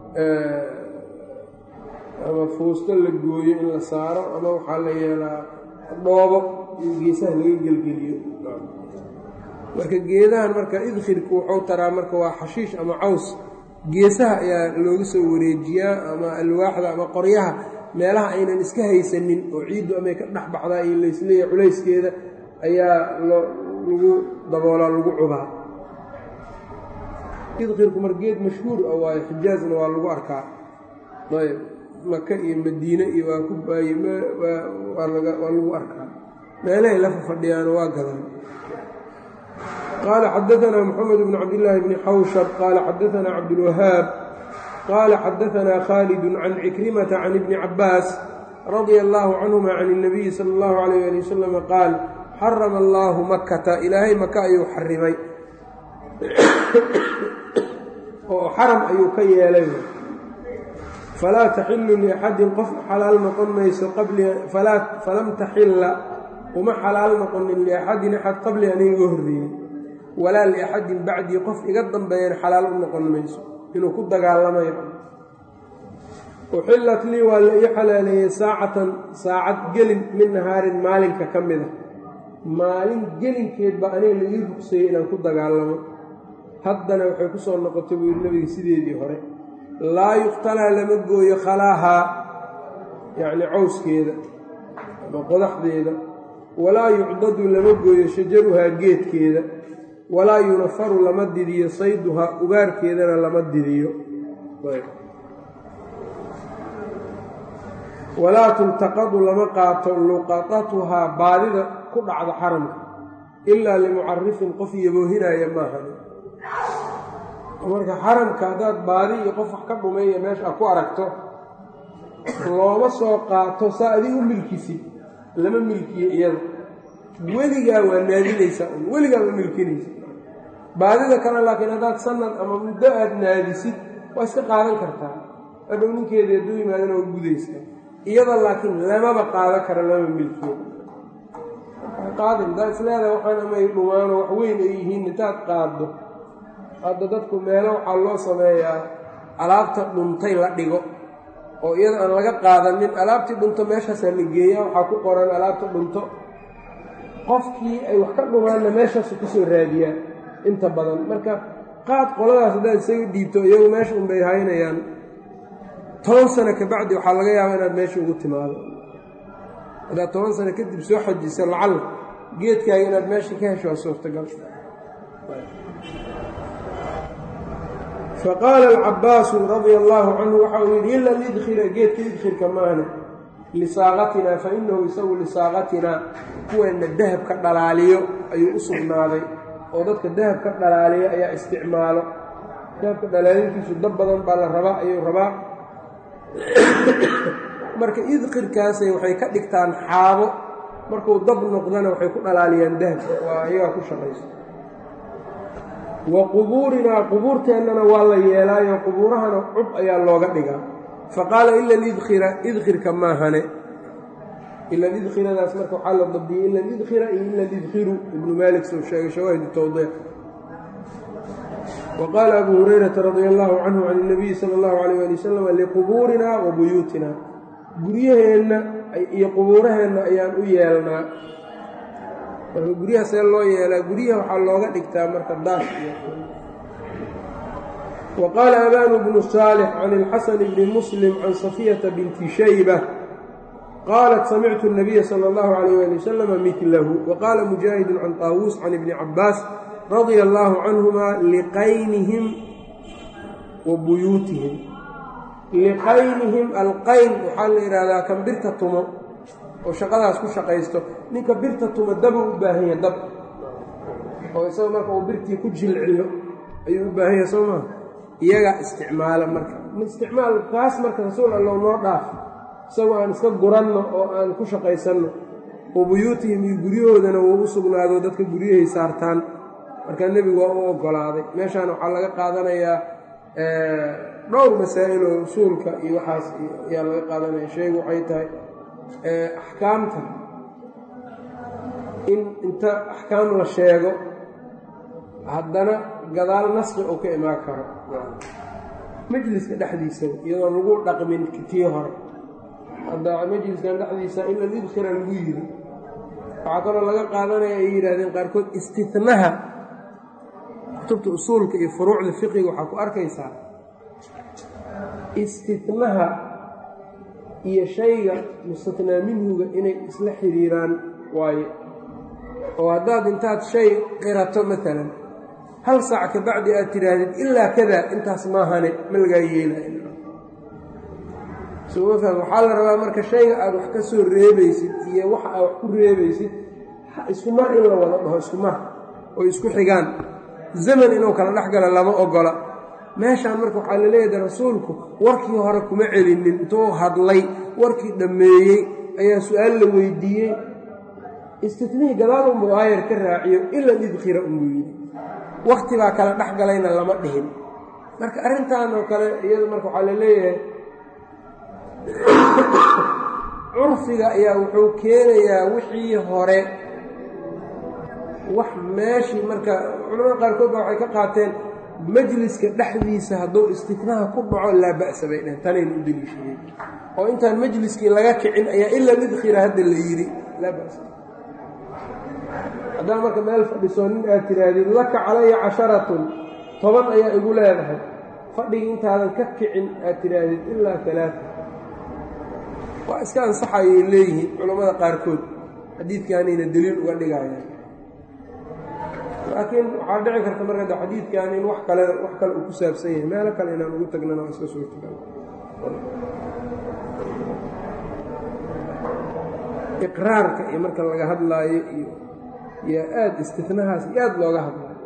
ama fuusto la gooyo in la saaro ama waxaa la yeelaa dhoobo iyo geesaha laga gelgeliyo marka geedahan marka idkhirku wuxuu taraa marka waa xashiish ama caws geesaha ayaa looga soo wareejiyaa ama alwaaxda ama qoryaha meelaha aynan iska haysanin oo ciiddu amay ka dhex baxdaa iyo laysleeya culayskeeda ayaa lagu daboolaa lagu cubaa idkhirku mar geed mashhuur ah waayo xijaazna waa lagu arkaa ayb maka iyo madiine iyo waa ku baaye waa lagu arkaa meelahay la fafadhiyaano waa gadaan qaala xadaanaa moxamed bnu cabdillaahi bni xawshab qaala xadaanaa cabdulwahaab qaala xadaanaa khaalidun can cikrimata can ibni cabbaas radia allaahu canhuma can اnabiyi sala allahu alayh ali wasalam qaal xarama allaahu makata ilaahay maka ayuu xarimay oo xaram ayuu ka yeelay falaa taxilu liaxadin qof xalaal noqon mayso falam taxilla uma xalaal noqonin liaxadin axad qabli an iga horreeyey walaa liaxadin bacdii qof iga dambeeyan xalaal u noqon mayso inuu ku dagaalamayo uxillat lii waa la ii xalaaleeyey saacatan saacad gelin min nahaarin maalinka ka mid a maalin gelinkeed baa aniga la ii rugsayey inaan ku dagaalamo haddana waxay ku soo noqotay buu yidhi nabiga sideedii hore laa yuqtalaa lama gooyo khalaahaa yacni cawskeeda ama qodaxdeeda walaa yucdadu lama gooyo shajaruhaa geedkeeda walaa yunafaru lama didiyo sayduhaa ugaarkeedana lama didiyo walaa tultaqadu lama qaato luqatatuhaa baadida ku dhacda xaramka ilaa limucarifin qof yaboohinaya maahan marka xaramka haddaad baadi iyo qof wax ka dhumeeya meesha aad ku aragto looma soo qaato saa adig u milkisid lama milkiyo iyada weligaa waa naadinaysaa weligaa ma milkinaysa baadida kale laakiin haddaad sanad ama muddo aad naadisid waa iska qaadan kartaa hadhow ninkeedii hadduu yimaadana waa gudaysaa iyada laakiin lamaba qaadan kara lama milkiyo qaadin haddaad isleedahay waxaan amay dhumaano wax weyn ay yihiin intaad qaaddo hadda dadku meelo waxaa loo sameeyaa alaabta dhuntay la dhigo oo iyada aan laga qaadanin alaabtii dhunto meeshaasaa la geeyaa waxaa ku qoran alaabta dhunto qofkii ay wax ka dhumaanna meeshaasu kusoo raadiyaan inta badan marka qaad qoladaas haddaad isaga dhiibto iyagu meesha unbay haynayaan toban sano kabacdi waxaa laga yaabaa inaad meesha ugu timaado haddaad toban sano kadib soo xajiso lacalla geedkaaga inaad meesha ka hesho waa suurtagal faqaala alcabbaasu radia allaahu canhu waxa uu yidhi ila lidkhila geedka idkhirka maahne lisaaqatinaa fa inahu isagu lisaaqatinaa kuweenna dahab ka dhalaaliyo ayuu u sugnaaday oo dadka dahab ka dhalaaliya ayaa isticmaalo dahabka dhalaalintiisu dab badan baa la rabaa ayuu rabaa marka idkhirkaasay waxay ka dhigtaan xaabo markuu dab noqdana waxay ku dhalaaliyaan dahabka waa iyagaa ku shaqayso wa qubuurinaa qubuurteennana waa la yeelaayo qubuurahana cub ayaa looga dhigaa fa qaala ila lidkhira idkhirka maahane ila lidkhiradaas marka waxaa la dabdiyey ila lidkhira iyo ila lidkhiru ibnu maalik soo sheegay shawaahidu tawdiiq wa qaala abu hurayrata radia allaahu canhu can اnabiyi sala اllahu alayh ali wasalam liqubuurinaa wa buyuutina guryaheenna iyo qubuuraheenna ayaan u yeelnaa marka guryaha see loo yeelaa guryaha waxaa looga dhigtaa marka daash iyo wa qaala abanu bnu saalix can ilxasan bni muslim can safiyata binti shayba qaalat samictu الnabiya salى اllahu alayh ali wasalama midlahu wa qaala mujaahidu can taawuus can ibni cabaas radia allaahu canhuma liqaynihim wa buyuutihim liqaynihim alqayn waxaa la yidhaahdaa kan birta tumo oo shaqadaas ku shaqaysto ninka birta tuma dabuu u baahan yahay dab oo isaga marka uu birtii ku jilciyo ayuu u baahan yahay soo maa iyagaa isticmaala marka isticmaal kaas marka rasuul allow noo dhaaf isagoo aan iska guranno oo aan ku shaqaysanno oo buyuutihim iyo guryahoodana wuu u sugnaado dadka guryahay saartaan markaa nebigu waa u oggolaaday meeshaan waxaa laga qaadanayaa dhowr masaa'il oo usuulka iyo waxaas ayaa laga qaadanaya sheegu waxay tahay axkaamta in inta axkaam la sheego haddana gadaal nasqi uu ka imaan karo majliska dhexdiisaba iyadoon lagu dhaqmin tii hore hadda majliskan dhexdiisa ila lidkhira lagu yiri waxaa kaloo laga qaadanaya ay yidhaahdeen qaarkood istinaha kutubta usuulka iyo furuucda fiqiga waxaa ku arkaysaa istinaha iyo shayga mustatnaa minhuga inay isla xiriiraan waaye oo haddaad intaad shay qirato maalan hal saac ka bacdi aad tidhaahdid ilaa kadaa intaas maahane ma lagaa yeelay soma faham waxaa la rabaa marka shayga aad wax ka soo reebaysid iyo waxa aad wax ku reebaysid isku mar in la wada dhaho isku mar oo isku xigaan zaman inuu kala dhex galo lama ogola meeshaan marka waxaa la leeyahay rasuulku warkii hore kuma celinin intuu hadlay warkii dhammeeyey ayaa su-aal la weydiiyey istitnihii gadaal unbuu aayar ka raaciyo ila idkhira unbuu yidhi wakti baa kala dhex galayna lama dhihin marka arrintan oo kale iyada marka waxaa la leeyahay curfiga ayaa wuxuu keenayaa wixii hore wax meeshii marka culamada qaarkood baa waxay ka qaateen majliska dhexdiisa hadduu istitnaha ku dhaco laa ba'sa bay dheheen tanaynu u deliishadeen oo intaan majliskii laga kicin ayaa ila lidkhira hadda la yidhi laa ba'sa haddaa marka meel fadhisoo nin aad tidhaahdid laka calaya casharatun toban ayaa igu leedahay fadhigii intaadan ka kicin aad tidhaahdid ilaa alaaa waa iska ansaxayay leeyihiin culammada qaarkood xadiidkaanayna deliil uga dhigayaan laakiin waxaa dhici karta marka de xadiidkan in wax kale wax kale uu ku saabsan yahay meelo kale inaan ugu tagnana waa iska suurtagal iqraarka iyo marka laga hadlaayo iyo iyo aada istinahaas iyo aada looga hadlaayo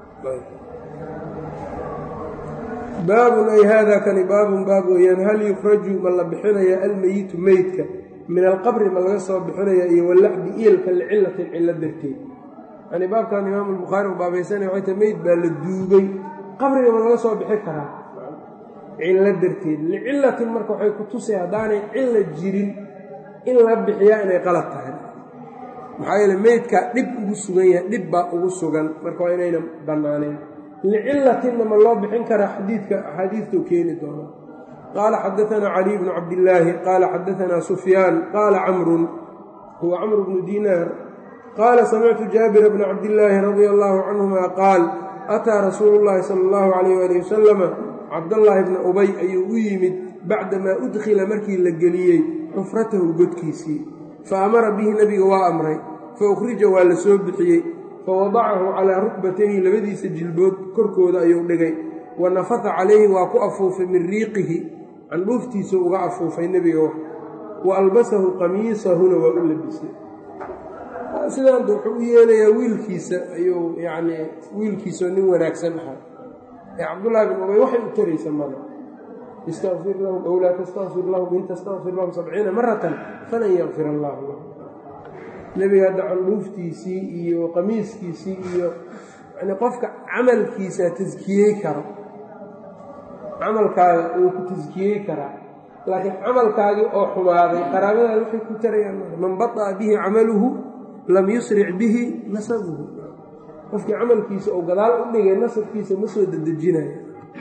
baabun ay haada kani baabun baab weeyaan hal yukhraju ma la bixinaya almeyitu meydka min alqabri ma laga soo bixinaya iyo walacdi iilka licilatin cillo darteed yani baabkan imaamu albukhaari u baabaysanaya waxay tahay meyd baa la duugay qabriga ma laga soo bixin karaa cillo darteed licilatin marka waxay ku tusay haddaanay cilla jirin in la bixiyaa inay qalad tahay maxaa yeele meydkaa dhib ugu sugan yahay dhib baa ugu sugan marka waa inayna bannaanayn licilatinna ma loo bixin karaa xadiidka axaadiidtuu keeni doona qaala xadaanaa caliy bnu cabdillaahi qaala xadaanaa sufyaan qaala camrun huwa camru bnu diinaar qaala samictu jaabira bna cabdillaahi radia allaahu canhuma qaal ataa rasuulu llaahi sala allahu calayh waali wasalama cabdallaahi bna ubay ayuu u yimid bacdamaa udkhila markii la geliyey xufratahu godkiisii fa amara bihi nebiga waa amray fa ukhrija waa la soo bixiyey fa wadacahu calaa rukbatayhi labadiisa jilbood korkooda ayuu dhigay wa nafata calayhi waa ku afuufay min riiqihi candhuuftiisa uga afuufay nebiga wax wa albasahu qamiisahuna waa u labisay sidaanta wuxuu u yeelayaa wiilkiisa ayuu yacnii wiilkiisao nin wanaagsan ahaa ee cabdullaahi bin ubay waxay u taraysa mada istaqfir lahum ow laa tastakfir lahum in tastakfir lahum sabciina maratan falan yakfir allaahu lahum nebiga hadda candhuuftiisii iyo qamiiskiisii iyo yani qofka camalkiisa taskiyey karo camalkaaga uu ku taskiyey karaa laakiin camalkaagii oo xumaaday qaraabadaada waxay ku tarayaan man bada'a bihi camaluhu lam yusric bihi nasabuhu qofkii camalkiisa oo gadaal u dhigay nasabkiisa ma soo dedejinaya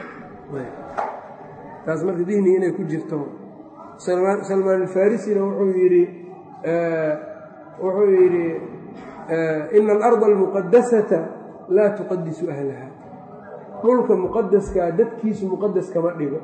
taas marka dihniga inay ku jirto salmaan alfarisina wuxuu yidhi wuxuu yidhi ina alarda almuqadasata laa tuqadisu ahlaha dhulka muqadaskaa dadkiisu muqadas kama dhigo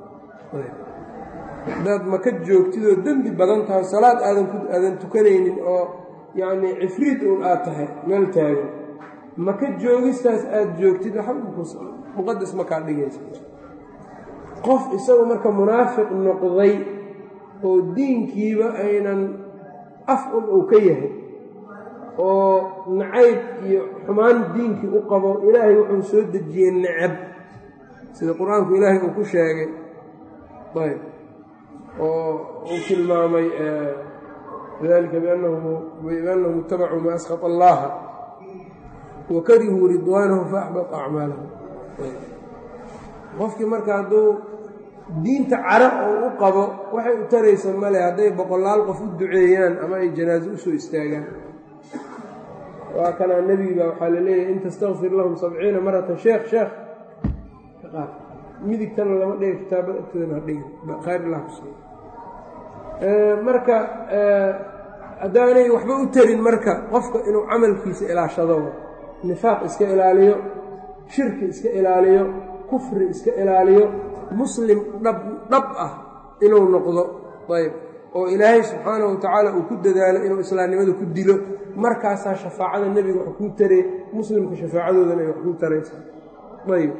hadaad maka joogtidoo dembi badan tahay salaad aadan tukanaynin oo yacnii cifriid uun aad tahay meel taagan maka joogistaas aada joogtid muqadas makaa dhigaysa qof isagu marka munaafiq noqday oo diinkiiba aynan af un uu ka yahay oo nacayb iyo xumaan diinkii u qabo ilaahay wuxuu soo dejiyey necab sida qur-aanku ilaahay uu ku sheegay ayb oo uu tilmaamay dalika biannahum ittabacuu maa askhata allaha wa karihuu ridwaanahu faaxbata acmaalahum qofkii marka hadduu diinta cara oo u qabo waxay u taraysa male hadday boqolaal qof u duceeyaan ama ay janaaso usoo istaagaan waa kanaa nebiga waxaa la leeyahay in tastakfir lahum sabciina maratan sheekh sheekh ka qaad midigtana lama dhiga kitaabada agtoodan ha dhigin khayr ilah ku siiy marka haddaanay waxba u tarin marka qofka inuu camalkiisa ilaashado nifaaq iska ilaaliyo shirki iska ilaaliyo kufri iska ilaaliyo muslim dhab dhab ah inuu noqdo ayb oo ilaahay subxaana wa tacaala uu ku dadaalo inuu islaamnimada ku dilo markaasaa shafaacada nebiga wax kuu taree muslimka shafaacadoodana ay wax kuu taraysaa ayb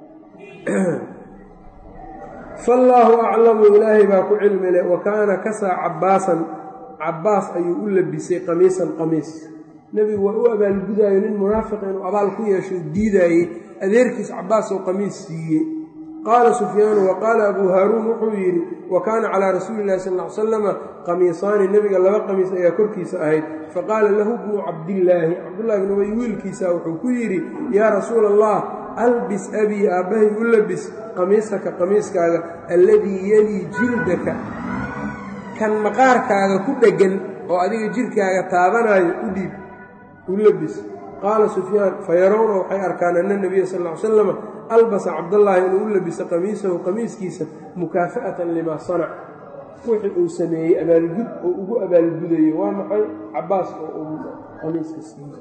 faallaahu aclamu ilaahay baa ku cilmile wa kaana kasaa cabbaasan cabbaas ayuu u labisay qamiisan qamiis nebigu waa u abaalgudaayo nin munaafiq inuu abaal ku yeesho diidaayey adeerkiis cabbaas oo qamiis siiyey qaala sufyaanu wa qaala abuu haaruun wuxuu yidhi wa kaana calaa rasuuli illahi sal ly salama qamiisaani nebiga laba qamiis ayaa korkiisa ahayd faqaala lahu bnu cabdillaahi cabdullahi bn ubay wiilkiisa wuxuu ku yidhi yaa rasuula allah albis abii aabbahay u labis qamiisaka qamiiskaaga alladii yelii jildaka kan maqaarkaaga ku dheggan oo adiga jidhkaaga taabanaayo u dhiib u labis qaala sufyaan fayarawna waxay arkaan ana nebiya sal ly salama albasa cabdallaahi inuu u labiso qamiisahu qamiiskiisa mukaafa'atan limaa sanac wixii uu sameeyey abaalgud oo ugu abaalgudayo waa maxay cabbaas oo uu qamiiska siiyey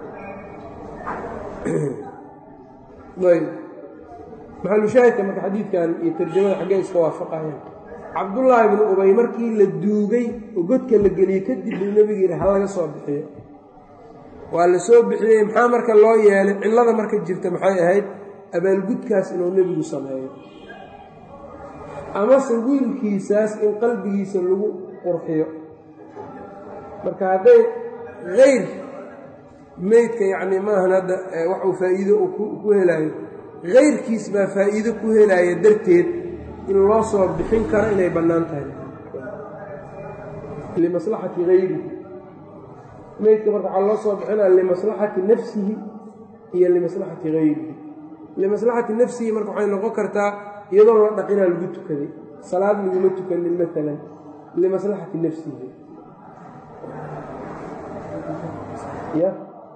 ayb maxalushaahidka marka xadiidkan iyo tarjamada xaggee iska waafaqayaan cabdullaahi bnu ubay markii la duugay oo godka la geliyey kadib buu nebigu yidhi ha laga soo bixiyo waa la soo bixiyey maxaa marka loo yeelay cillada marka jirta maxay ahayd abaalgudkaas inuu nebigu sameeyo amase wiilkiisaas in qalbigiisa lagu qurxiyo marka hadday hayr meydka yacni maahan hadda waxuu faa'iido ku helaayo hayrkiis baa faa'iido ku helaya darteed in loo soo bixin karo inay bannaan tahay limaslaxati hayrihi meydka marka waxaa loo soo bixinaya limaslaxati nafsihi iyo limaslaxati hayrihi limaslaxati nafsihi marka waxay noqon kartaa iyadoo la dhaqinaa lagu tukaday salaad laguma tukanin maalan limaslaxati nafsihi ya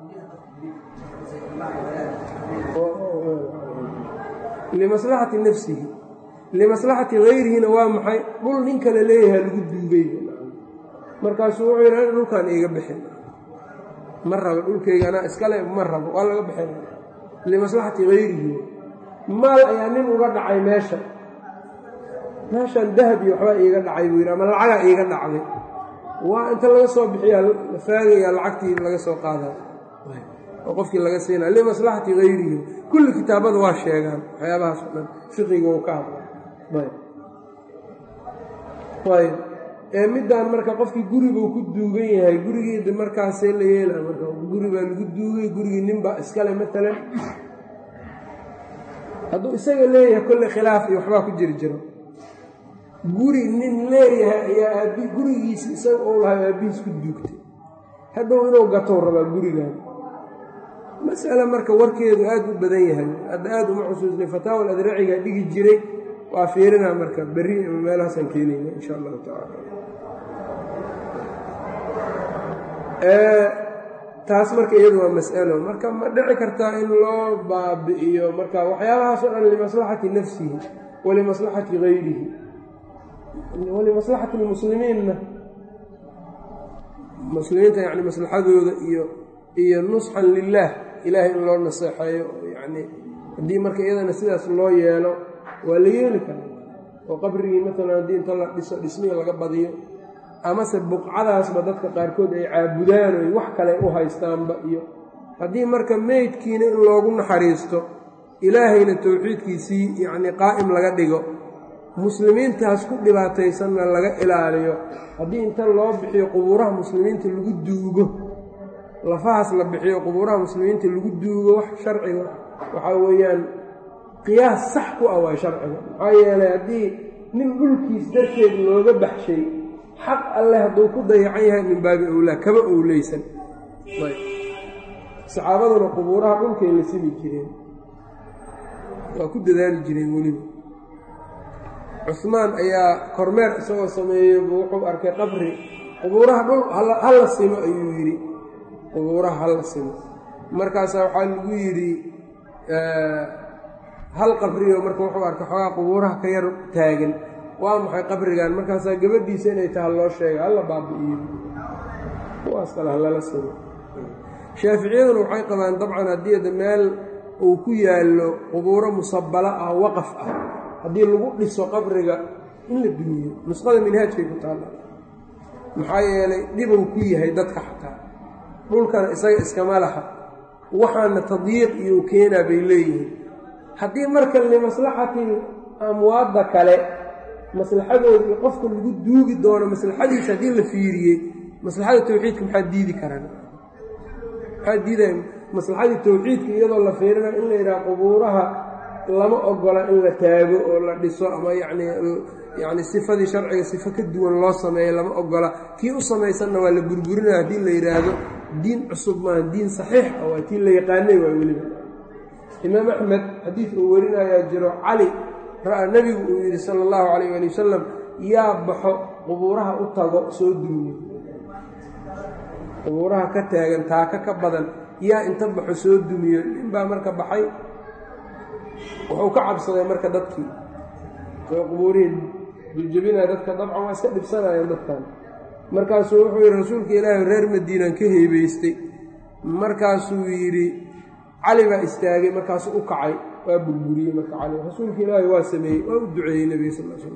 limaslaxati nafsihi limaslaxati hayrihina waa maxay dhul nin kale leeyahay lagu duugay markaasuu wuxuu yidhi dhulkaan iiga bixin ma rabo dhulkayga anaa iskale ma rabo waa laga bixin limaslaxati hayrihi maal ayaa nin uga dhacay meesha meeshan dahab iyo waxbaa iiga dhacay buu yidhi ama lacagaa iiga dhacday waa inta laga soo bixiyaa la faagayaa lacagtii laga soo qaadaa oo qofkii laga siinaa limaslaxati hayrihi kulli kitaabada waa sheegaan waxyaabahaas o dhan fiqiga uu ka hadla ayb ee middaan marka qofkii guribuu ku duugan yahay gurigeeda markaasee la yeela marka guri baa lagu duugay gurigii ninbaa iskale maalan hadduu isaga leeyahay kolle khilaaf iyo waxbaa ku jiri jiro guri nin leeyahay ayaa aabi gurigiisi isaga uu lahay aabbihiis ku duugtay hadhow inuu gatow rabaa gurigan masale marka warkeedu aad u badan yahay hadda aad uma xusuusnay fataawal adraciga dhigi jiray waa fiirinaa marka berri meelahaasaan keenayna insha allahu tacaala taas marka iyadu waa mas'alo marka ma dhici kartaa in loo baabi'iyo marka waxyaabahaas o dhan limaslaxati nafsihi walimaslaxati hayrihi walimaslaxati lmuslimiinna muslimiinta yani maslaxadooda iyo iyo nusxan lilaah ilaahay in loo naseexeeyo yani haddii marka iyadana sidaas loo yeelo waa la yeeli karaa oo qabrigii maalan haddii inta la dhiso dhismihii laga badiyo amase buqcadaasba dadka qaarkood ay caabudaan oy wax kale u haystaanba iyo haddii marka meydkiina in loogu naxariisto ilaahayna towxiidkiisii yacnii qaa'im laga dhigo muslimiintaas ku dhibaataysanna laga ilaaliyo haddii inta loo bixiyo qubuuraha muslimiinta lagu duugo lafahaas la bixiyo qubuuraha muslimiinta lagu duugo wax sharciga waxaa weeyaan qiyaas sax ku ah waa sharciga maxaa yeelay haddii nin dhulkiis darteed looga baxshay xaq alleh hadduu ku dayacan yahay min baabi owlaa kama owleysan saxaabaduna qubuuraha dhulkay la simi jireen waa ku dadaali jireen weliba cusmaan ayaa kormeer isagoo sameeyey wuxuu arkay qabri qubuuraha dhul hala simo ayuu yidhi qubuuraha hala simo markaasaa waxaa lagu yidhi hal qabriyo marka wuxuu arkay xoogaa qubuuraha ka yar taagan waa maxay qabrigan markaasaa gabadhiisa inay taha loo sheega halla baabi'iyo kuwaas kale halala simo shaaficiyaduna waxay qabaan dabcan haddii ada meel uu ku yaallo qubuuro musabalo ah waqaf ah haddii lagu dhiso qabriga in la dumiyo nusqada minhaajkay ku taalla maxaa yeelay dhibow ku yahay dadka xataa dhulkana isaga iskama laha waxaana tadyiiq iyo keenaa bay leeyihiin haddii marka limaslaxati amwaadda kale maslaxadooda iyo qofka lagu duugi doono maslaxadiisa haddii la fiiriyey maslaxada tawxiidka maxaa diidi karaan maxaa diidaya maslaxadii tawxiidka iyadoo la fiirinayo in la yidhaha qubuuraha lama ogola in la taago oo la dhiso ama yacni yacni sifadii sharciga sifo ka duwan loo sameeyo lama ogola kii u samaysanna waa la burburinaya haddii la yidhaahdo diin cusub maaha diin saxiix ah waa tii la yaqaanay waa weliba imaam axmed xadiid uu warinayaa jiro cali ra-a nebigu uu yidhi sala allahu calayh ali wasalam yaa baxo qubuuraha u tago soo duuyo qubuuraha ka taagan taaka ka badan yaa inta baxo soo dumiyo ninbaa marka baxay wuxuu ka cabsaday marka dadkii soo qubuurihii jejebinaya dadka dabcan waa iska dhibsanayeen dadkan markaasuu wuxuu yidhi rasuulka ilaahi reer madiinaan ka heebeystay markaasuu yidhi cali baa istaagay markaasuu u kacay waa burburiyey marka cali rasuulka ilaahi waa sameeyey waa u duceeyey nebiga sal sl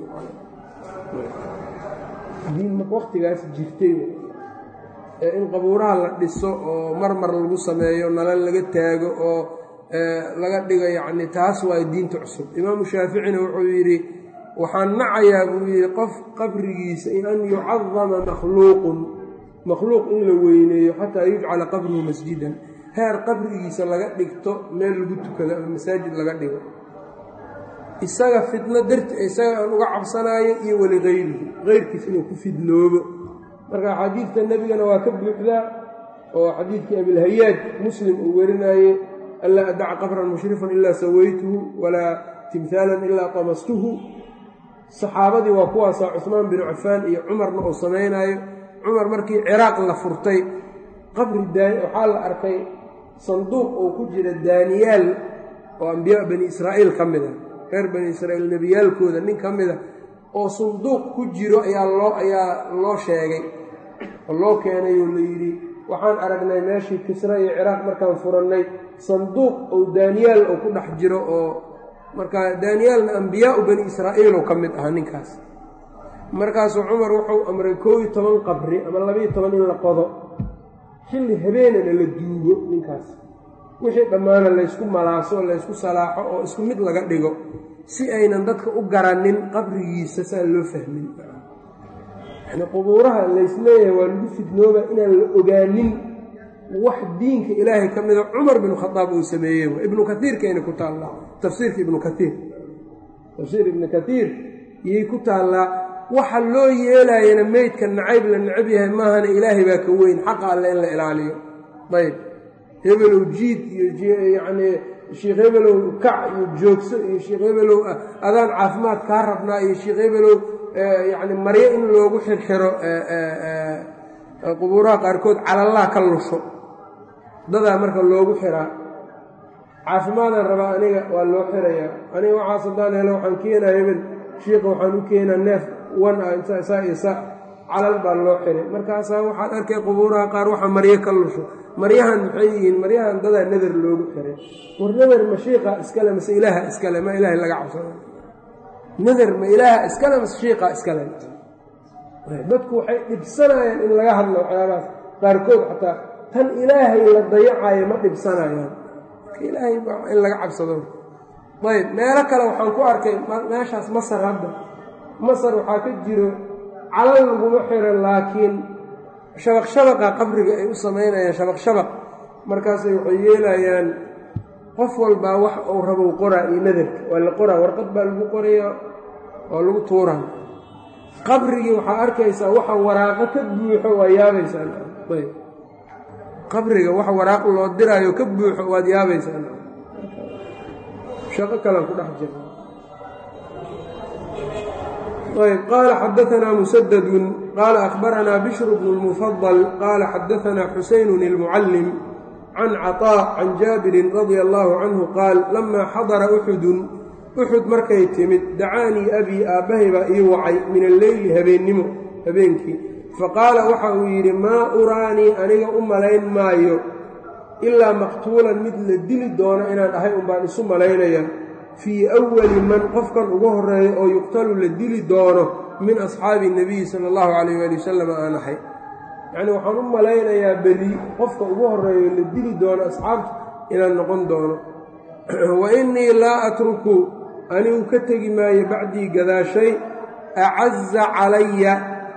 diin marka waktigaas jirtay ee in qabuuraha la dhiso oo marmar lagu sameeyo nalal laga taago oo laga dhigo yacni taas waa diinta cusub imaamu shaaficina wuxuu yidhi waxaan nacayaa buu yidhi qof qabrigiisa an yucadama makhluuqun makhluuq in la weyneeyo xataa yujcala qabruhu masjidan heer qabrigiisa laga dhigto meel lagu tukado ama masaajid laga dhigo isaga fitno darti isaga aan uga cabsanaayo iyo weli hayrihi heyrkiis inuu ku fidnoobo marka xadiidka nebigana waa ka buuxdaa oo xadiidkii abilhayaaj muslim uu werinaaye anlaa adaca qabran mushrifan ilaa sawaytuhu walaa timhaalan ilaa qamastuhu saxaabadii waa kuwaasaa cusmaan binu cafaan iyo cumarna uu samaynaayo cumar markii ciraaq la furtay qabri waxaa la arkay sanduuq oo ku jira daaniyaal oo ambiyaa bani israa'iil ka mid a reer bani israa'iil nebiyaalkooda nin ka mid a oo sanduuq ku jiro ayaa loo ayaa loo sheegay oo loo keenay oo la yidhi waxaan aragnay meeshii kisra iyo ciraaq markaan furannay sanduuq oo daaniyaal oo ku dhex jiro oo marka daaniyaalna ambiyaau bani israa'iiloo ka mid ahaa ninkaas markaasuu cumar wuxuu amray koob iyo toban qabri ama labaiyo toban in la qodo xilli habeenana la duugo ninkaas wixii dhammaana laysku malaaso laysku salaaxo oo isku mid laga dhigo si aynan dadka u garanin qabrigiisa saan loo fahmin yani qubuuraha laysleeyahay waa lagu fidnooba inaan la ogaanin wax diinka ilaahay ka mida cumar binu khadaab uu sameeyey ibnu kaiirkayna ku taallaa tafsiirka ibnu kaiir tafsiir ibnu kaiir iyay ku taallaa waxa loo yeelayana meydka nacayb la necab yahay maahana ilaahay baa ka weyn xaqa alle in la ilaaliyo ayb hebelow jiid iyo yacnii sheekh hebelow kac iyo joogso iyo sheekh hebelow adaan caafimaad kaa rabnaa iyo sheekh hebelow yacni maryo in loogu xirxiro qubuuraha qaarkood calallah ka lusho dadaa marka loogu xiraa caafimaadaan rabaa aniga waa loo xirayaa aniga waxaas haddaan helo waxaan keenaa hebel shiika waxaan u keenaa neef wan ah inta isaa iyo sa calal baa loo xiray markaasaa waxaad arkay qubuuraha qaar waxa maryo ka lusho maryahan maxay yihiin maryahan dadaa nadar loogu xiray war nadar ma shiiqa iskale mase ilaaha iskale ma ilaahay laga cabsado nadar ma ilaaha iskale mase shiiqa iskale dadku waxay dhibsanayaan in laga hadlo waxyaabahaas qaarkood xataa tan ilaahay la dayacayo ma dhibsanayaan ilaahay in laga cabsado ayb meelo kale waxaan ku arkay meeshaas masar hadda masar waxaa ka jiro calal laguma xiro laakiin shabaq shabaqa qabriga ay u samaynayaan shabaq shabaq markaasay waxay yeelayaan qof walbaa wax uu rabow qoraa iyo nadarka waa la qoraa warqad baa lagu qoraya oo lagu tuuraa qabrigii waxaa arkaysaa waxa waraaqo ka buuxo waa yaabaysaa ayb qabriga wax waraaq loo diraayo ka buuxo waad yaabaysaa shaqo kalan ku dhex jira ayb qaala xadaanaa musadadun qaala akhbaranaa bishru bnu lmufadal qaala xadaanaa xusaynun ilmucallim can caطaa can jaabirin radia allaahu canhu qaal lamaa xadara uxudun uxud markay timid dacaanii abii aabbahay baa ii wacay min alleyli habeennimo habeenkii faqaala waxa uu yidhi maa uraanii aniga u malayn maayo ilaa maqtuulan mid la dili doono inaan ahay unbaan isu malaynaya fii awali man qofkan ugu horreeya oo yuqtalu la dili doono min asxaabi nabiyi sala allahu calayh waali wasalam aan ahay yacnii waxaan u malaynayaa beri qofka ugu horreeyo la dili doono asxaabta inaan noqon doono wa innii laa atruku anigu ka tegi maayo bacdii gadaashay acaza calaya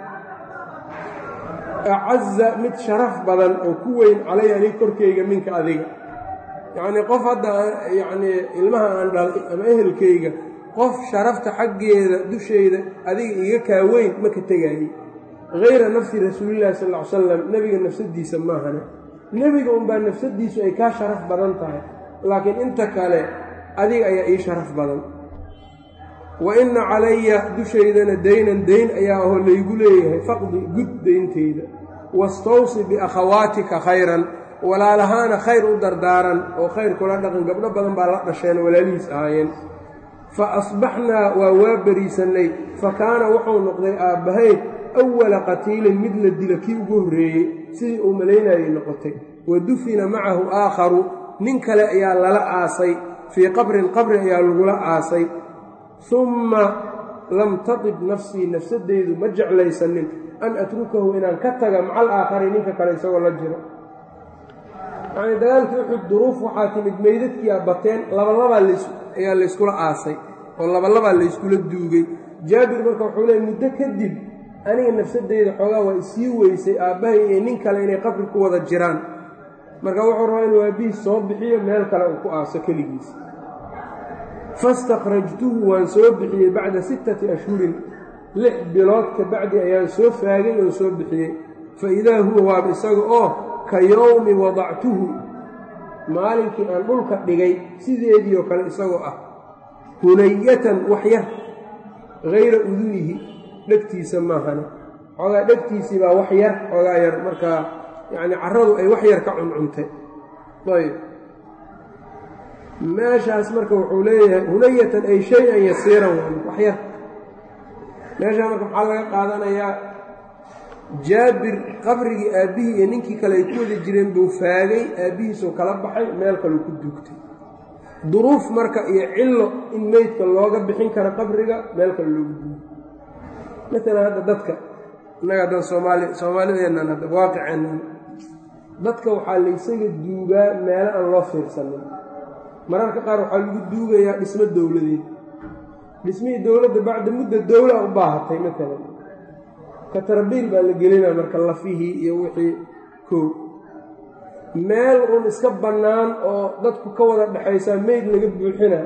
acaza mid sharaf badan oo ku weyn calaya anig korkayga minka adiga yacnii qof hadda yacnii ilmaha aan dhalay ama ehelkayga qof sharafta xaggeeda dushayda adiga iga kaa weyn ma ka tegaayey hayra nafsi rasuulillahi sal ll ly salam nebiga nafsadiisa maahane nebiga unbaa nafsadiisu ay kaa sharaf badan tahay laakiin inta kale adiga ayaa ii sharaf badan wa inna calaya dushaydana daynan dayn ayaa ahoo laygu leeyahay faqdi gud dayntayda wastawsi biakhawaatika khayran walaalahaana khayr u dardaaran oo khayr kula dhaqan gabdho badan baa la dhasheen walaalihiis ahaayeen fa asbaxnaa waa waa beriisannay fa kaana wuxuu noqday aabbahayd awala qatiilin mid la dila kii ugu horreeyey sidii uu malaynayay noqotay wa dufina macahu aakharu nin kale ayaa lala aasay fii qabrin qabri ayaa lagula aasay humma lam tatib nafsii nafsadeydu ma jeclaysanin an atrukahu inaan ka taga macal aakhari ninka kale isagoo la jiro yacnii dagaalkii uxud duruuf waxaa timid meydadkiia bateen labalabaa ayaa layskula aasay oo labalabaa layskula duugay jaabir marka wuxuu leey muddo kadib aniga nafsadeyda xoogaa waa isii weysay aabbahay iyo nin kale inay qabri ku wada jiraan marka wuxuu rabaa inuu aabbihiis soo bixiyo meel kale uu ku aaso keligiis fastakhrajtuhu waan soo bixiyey bacda sittati ashhurin lix bilood ka bacdi ayaan soo faagay oo soo bixiyey fa idaa huwa waaba isaga oo ka yowmi wadactuhu maalinkii aan dhulka dhigay sideedii oo kale isagoo ah hunayatan wax yar hayra udunihi dhegtiisa maahane xoogaa dhegtiisii baa wax yar xoogaa yar markaa yacni carradu ay wax yar ka cuncuntay ayb meeshaas marka wuxuu leeyahay hunayatan ay shay-an yasiiran wax yar meeshaa marka maxaa laga qaadanayaa jaabir qabrigii aabbihii iyo ninkii kale ay ku wada jireen buu faagay aabbihiisuu kala baxay meel kaleu ku duugtay duruuf marka iyo cillo in meydka looga bixin karo qabriga meel kale loogu duugo maalan hadda dadka innaga haddan soomaali soomaalideennan hadda waaqiceennan dadka waxaa laysaga duugaa meelo aan loo fiirsanin mararka qaar waxaa lagu duugayaa dhismo dowladeed dhismihii dowladda bacda mudda dowlaa u baahatay matalan katarbiil baa la gelinaa marka lafihii iyo wixii kow meel uun iska bannaan oo dadku ka wada dhexaysaa meyd laga buuxina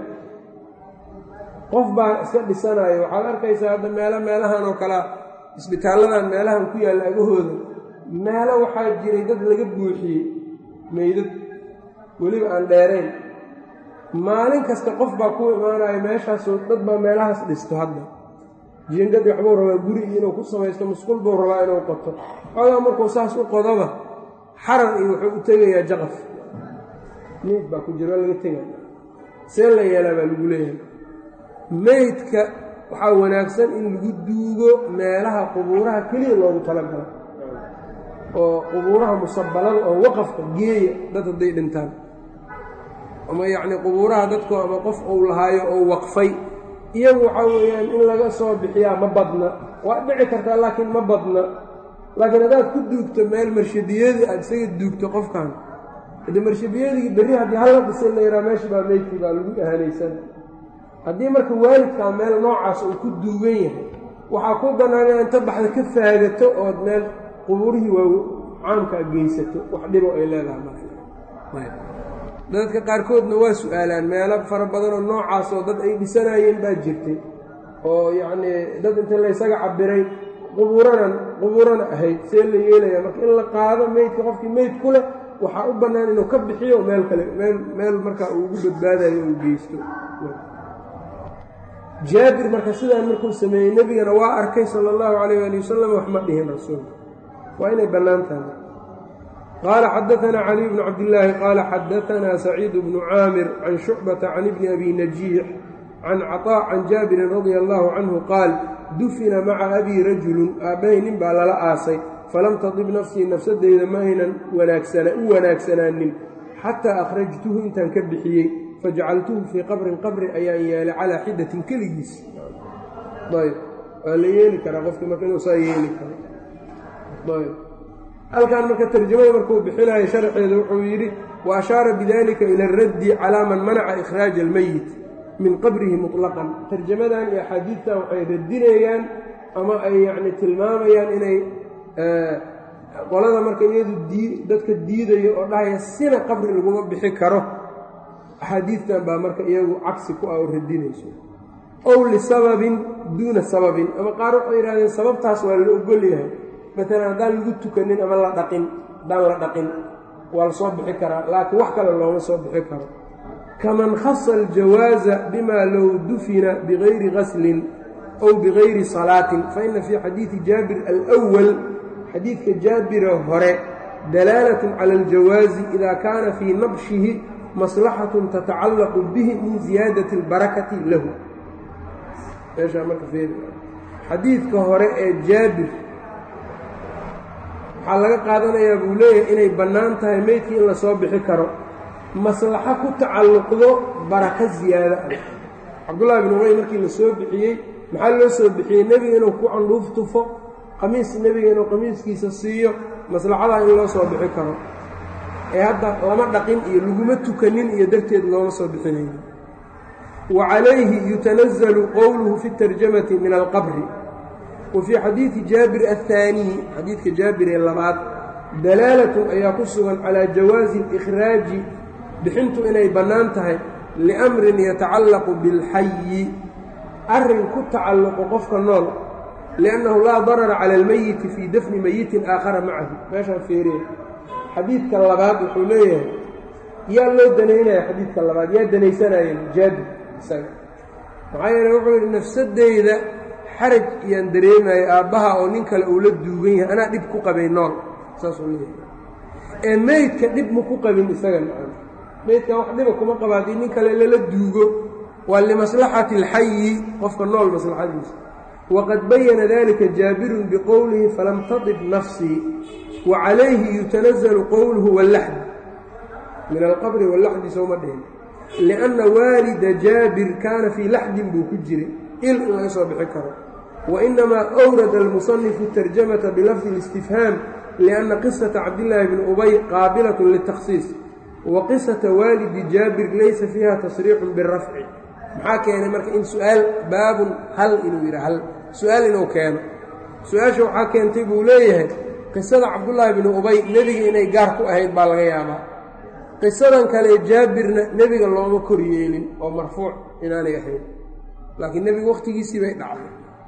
qof baa iska dhisanayo waxaad arkaysaa hadda meelo meelahan oo kalea isbitaalladan meelahan ku yaalla agahooda meelo waxaa jiray dad laga buuxiyey meydad weliba aan dheerayn maalin kasta qof baa ku imaanayo meeshaasoo dad baa meelahaas dhisto hadda jiingad waxbuu rabaa guri inuu ku samaysto musqul buu rabaa inuu qoto xoogaa markuu saas u qodoba xarar iyo wuxuu u tegayaa jaqaf meyd baa ku jira waa laga tegaya see la yeelaa baa lagu leeyahay meydka waxaa wanaagsan in lagu duugo meelaha qubuuraha keliya loogu talagalo oo qubuuraha musabalada oo waqafka geeya dad hadday dhintaan ama yacnii qubuuraha dadku ama qof uu lahaayo oo waqfay iyagu waxaa weeyaan in laga soo bixiyaa ma badna waa dhici kartaa laakiin ma badna laakiin haddaad ku duugto meel marshadiyadii aad isaga duugto qofkan hade marshadiyadii berri haddii halla dhisay la yahaa meesha baa meydkii baa lagu ahanaysan haddii marka waalidkaa meel noocaas uu ku duugan yahay waxaa ku bannaan inaad inta baxda ka faagato ood meel qubuurihii waa caamkaa geysato wax dhibo ay leedahay marka dadka qaarkoodna waa su-aalaan meelo fara badanoo noocaasoo dad ay dhisanayeen baa jirtay oo yacnii dad inta laysaga cabiray qubuuranan qubuurana ahayd see la yeelaya marka in la qaado meydka qofkii meyd ku leh waxaa u bannaan inuu ka bixiyo meel kale meel meel markaa uu ugu badbaadayo uu geysto jaabir marka sidaan markuu sameeyey nebigana waa arkay sala allahu calayh ali wasalam wax ma dhihin rasuulka waa inay bannaan tahay qال xdثna clي بن cabdاللahi qال xadثna سacيid بن cاamir can شhucبةa can بn أbi نaجيix can cطاء can jaabirin radي الlه canهu qaal dufina maca abi rajulu aabbahay nin baa lala aasay falam tadib nafsii nafsadeyda ma aynan u wanaagsanaanin xataa akhrajtuhu intaan ka bixiyey fajacaltuhu fii qabrin qabri ayaan yeelay calىa xidatin keligiis waa la yeeli karaa qofkii marka inuu saa yeeli karo halkan marka tarjamada markuu bixinayo sharxeeda wuxuu yidhi wa ashaara bidalika ila araddi calaa man manaca ikhraaja almeyit min qabrihi muطlaqan tarjamadan iyo axaadiidtan waxay radinayaan ama ay yacni tilmaamayaan inay qolada marka iyadu dii dadka diidayo oo dhahaya sina qabri laguma bixi karo axaadiidtan baa marka iyagu cagsi ku ah oo radinayso ow lisababin duuna sababin ama qaar waxay yidhahdeen sababtaas waa la ogol yahay maalan haddaan lagu tukanin ama la dhaqin haddaan la dhaqin waa la soo bixi karaa laakiin wax kale looma soo bixi karo kaman khasa aljawaaza bima low dufina bigayri gaslin ow bigayri salaatin faina fii xadiidi jaabir alwal xadiidka jaabira hore dalaalatun cala aljawaazi ida kaana fii nabshihi maslaxatun tatacallaqu bihi min ziyaadati albarakati lahu meeshaa marka xadiidka hore ee jaabir waxaa laga qaadanayaa buu leeyahay inay bannaan tahay meydkii in la soo bixi karo maslaxo ku tacalluqdo barako ziyaado ah cabdullahi bin ubay markii la soo bixiyey maxaa loo soo bixiyey nebiga inuu ku candhuuf tufo qamiis nebiga inuu qamiiskiisa siiyo maslaxadaa in loo soo bixi karo ee hadda lama dhaqin iyo laguma tukanin iyo darteed looma soo bixinayo wa calayhi yutanazalu qowluhu fi tarjamati min alqabri wa fii xadiidi jaabir athaaniyi xadiidka jaabir ee labaad dalaalatun ayaa ku sugan calaa jawaazi ikhraaji bixintu inay bannaan tahay liamrin yatacallaqu bilxayi arrin ku tacalluqo qofka nool liannahu laa darara cala almeyiti fii dafni meyitin aakhara macahu meeshaan feeree xadiidka labaad wuxuu leeyahay yaa loo danaynaya xadiidka labaad yaa danaysanaya jaabir isaga maxaa yeele wuxuu yidhi nafsadeyda xaraj iyaan dareemayo aabbaha oo nin kale uu la duugan yahay anaa dhib ku qabay nool saasuu leeyahay ee meydka dhib ma ku qabin isaga nacam meydkan wax dhiba kuma qaba haddii nin kale lala duugo waa limaslaxati alxayi qofka nool maslaxadiisa waqad bayana dalika jaabirun biqowlihi falam tadib nafsii wa calayhi yutanazalu qowluhu wallaxdi min alqabri wallaxdi sooma dhihin lianna waalida jaabir kaana fii laxdin buu ku jiray il in laga soo bixi karo wainamaa awrada almusanifu tarjamata bilafdi اlistifhaam lianna qisata cabdillaahi bni ubay qaabilatun liltakhsiis wa qisata waalidi jaabir laysa fiiha tasriixun birafci maxaa keenay marka in su-aal baabun hal inuu yidha hal su-aal inuu keeno su-aasha waxaa keentay buu leeyahay qisada cabdullaahi bni ubay nebiga inay gaar ku ahayd baa laga yaabaa qisadan kale jaabirna nebiga looma kor yeelin oo marfuuc inaanay ahayn laakiin nebiga wakhtigiisii bay dhacday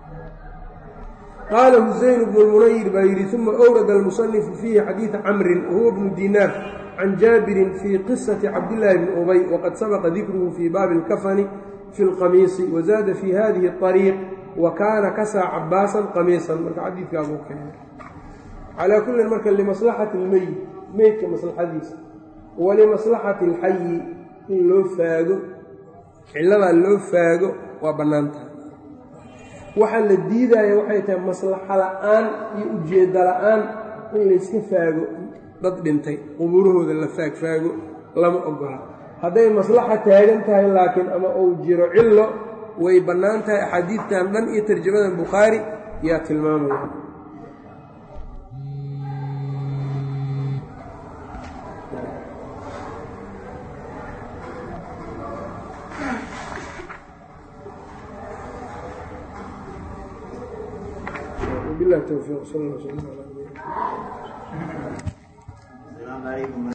qaala husayn bnu lmunayir baa yidhi uma awrada almusanifu fiihi xadiida camrin wahuwa bnu dinaar can jaabirin fii qisati cabdillaahi bni ubay waqad sabaqa dikruhu fii baabi اlkafani fi اlqamiisi wazaada fii hadihi اطariiq wa kaana kasaa cabaasan qamiisan marka xadiidkaabuu keenay calaa kullin marka limaslaxati اlmeyit meydka maslaxadiisa walimaslaxati اlxayi in loo faago cilladaa loo faago waa bannaan tahay waxaa la diidaya waxay tahay maslaxo la'aan iyo ujeeddo la'aan in layska faago dad dhintay qubuurahooda la faagfaago lama ogola hadday maslaxa taagan tahay laakiin ama uu jiro cillo way bannaan tahay axaadiidtan dhan iyo tarjamadan bukhaari yaa tilmaamaya بالله التوفيق صلى الله عليه وسلم على نبينا